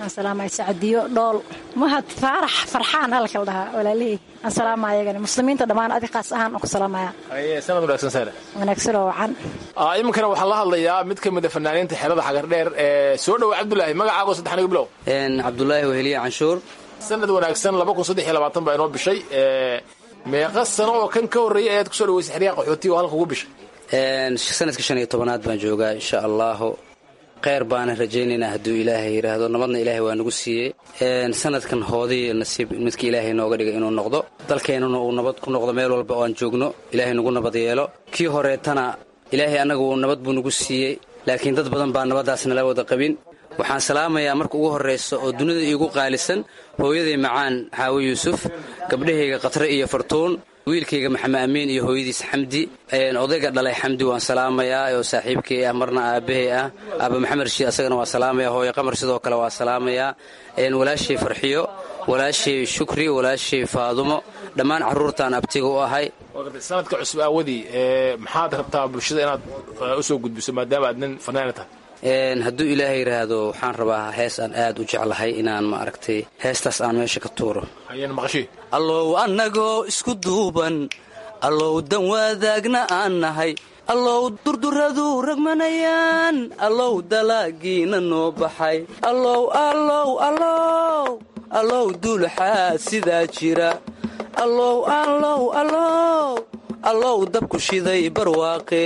S25: aan salaamaya sacadiyo dhool mahad faarax farxaan halka la dhahaa walaalihii aan salaamaya ayagani muslimiinta dhammaan adi qaas ahaan aan ku salaamaya
S18: haye sanad wanaagsan saare
S25: wanaagsan oo wacan
S18: Ah, iminkana waxaan la hadlayaa mid ka mid a fanaaniinta xerada xagardheer ee soo dhowa cabdulaahi magacaago saddex aniga bilow
S1: cabdulaahi weheliye canshuur
S18: sanad wanaagsan laba kun saddex iyo labaatan baa inoo bishay ee, meeqa sano oo kan ka horreeyay ayaad kusoo dhaweysay xeryaha qaxootiga oo halka ugu bishay
S1: Een, sanadka shan iyo tobanaad baan joogaa insha allahu kheyr baana rajaynaynaa hadduu ilaahay yidhaahdo nabadna ilaahay waa nagu siiyey Een, sanadkan hoodii nasiib midka ilaahay nooga dhigay inuu noqdo dalkeennuna uu nabad ku noqdo meel walba oo aan joogno ilaahay nagu nabad yeelo kii horeetana ilaahay annaga uu nabad buu nagu siiyey laakiin dad badan baa nabaddaas nala wada qabin waxaan salaamayaa marka ugu horraysa oo dunida iigu qaalisan hooyaday macaan xaawo yuusuf gabdhahayga khatre iyo fartuun wiilkayga maxamed amiin iyo hooyadiis xamdi Een, odayga dhalay xamdi waan salaamayaa oo saaxiibkay ah marna aabbahay ah aaba maxamed rashiid asagana waa salaamaya hooyo qamar sidoo kale waa salaamayaa Een, walaashay farxiyo walaashay shukri walaashay faadumo dhammaan carruurtaan abtiga u ahay
S18: sanadka cusub aawadii ee, maxaad rabtaa bulshada inaad eh, usoo gudbiso maadaama aad nin fanaana tahay
S1: Een, hadduu ilaahay yidhaahdo waxaan rabaa hees aan aad u jeclahay inaan ma aragtay heestaas aan meesha ka tuuro
S18: hayeen maqashii
S1: allow annagoo isku duuban allow dan wadaagna aan nahay allow durduradu ragmanayaan allow dalaagiina noo baxay allow allow allow allow duulaxaa sidaa jira allow allow allow allow dabku shiday barwaaqe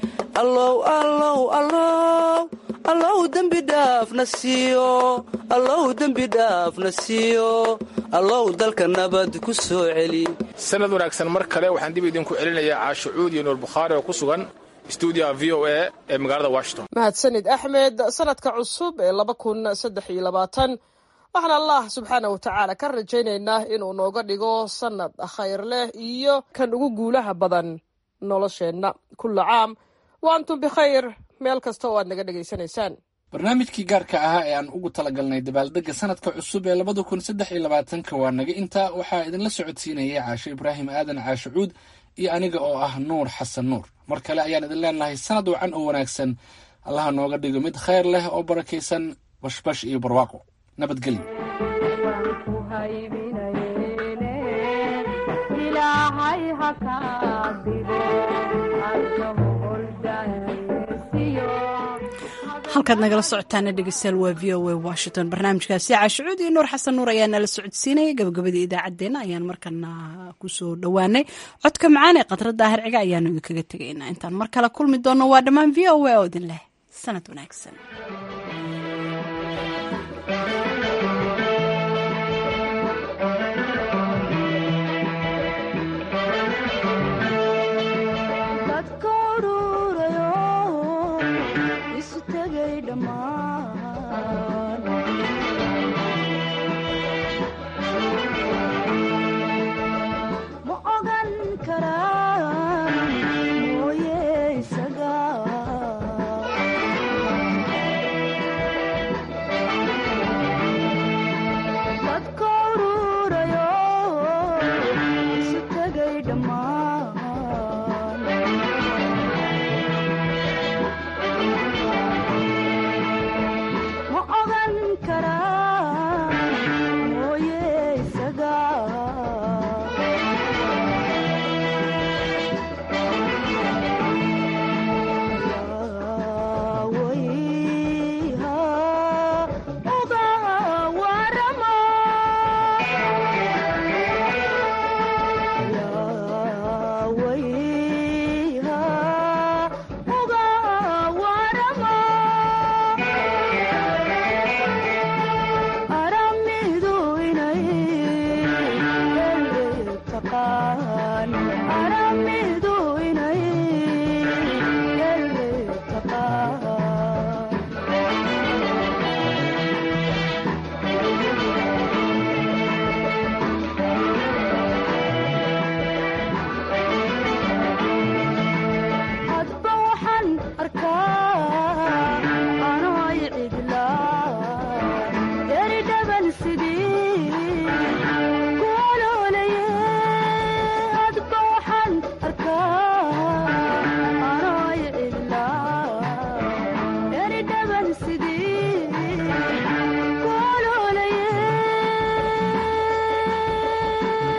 S1: allow allow allow allow dembi dhaafna siiyo allow dembi dhaafna siiyo allow dalka nabad ku soo celi
S18: sanad wanaagsan mar kale waxaan dib idinku celinayaa caasho cuud iyo nuur bukhaari oo ku sugan stuudiyaha v o a ee magaalada washington
S6: mahadsanid axmed sanadka cusub ee laba kun saddex iyo labaatan waxaan allah subxaana wa tacaala ka rajaynaynaa inuu nooga dhigo sanad khayr leh iyo kan ugu guulaha badan nolosheenna kulla caam wa antum bikhayr meel kasta oo aad naga dhegaysanaysaan
S8: barnaamijkii gaarka ahaa ee aan ugu talagalnay dabaaldegga sanadka cusub ee labada kun saddex iyo labaatanka waa naga intaa waxaa idinla socodsiinayay caasho ibraahim aadan caasho cuud iyo aniga oo ah nuur xasan nuur mar kale ayaan idin leenahay sanad wacan oo wanaagsan allaha nooga dhigo mid khayr leh oo barakaysan bashbash iyo barwaaqo nabadgelyo
S2: halkaad nagala socotaana dhegeystayaal waa v o a washington barnaamijkaasi caashicuud iyo nuur xasan nuur ayaa nala socodsiinaya gabagabadii idaacaddeenna ayaan markana kusoo dhowaanay codka macaan ee khadra daahir ciga ayaanu idinkaga tegaynaa intaan mar kale kulmi doonno waa dhammaan v o a oo idin leh sanad wanaagsan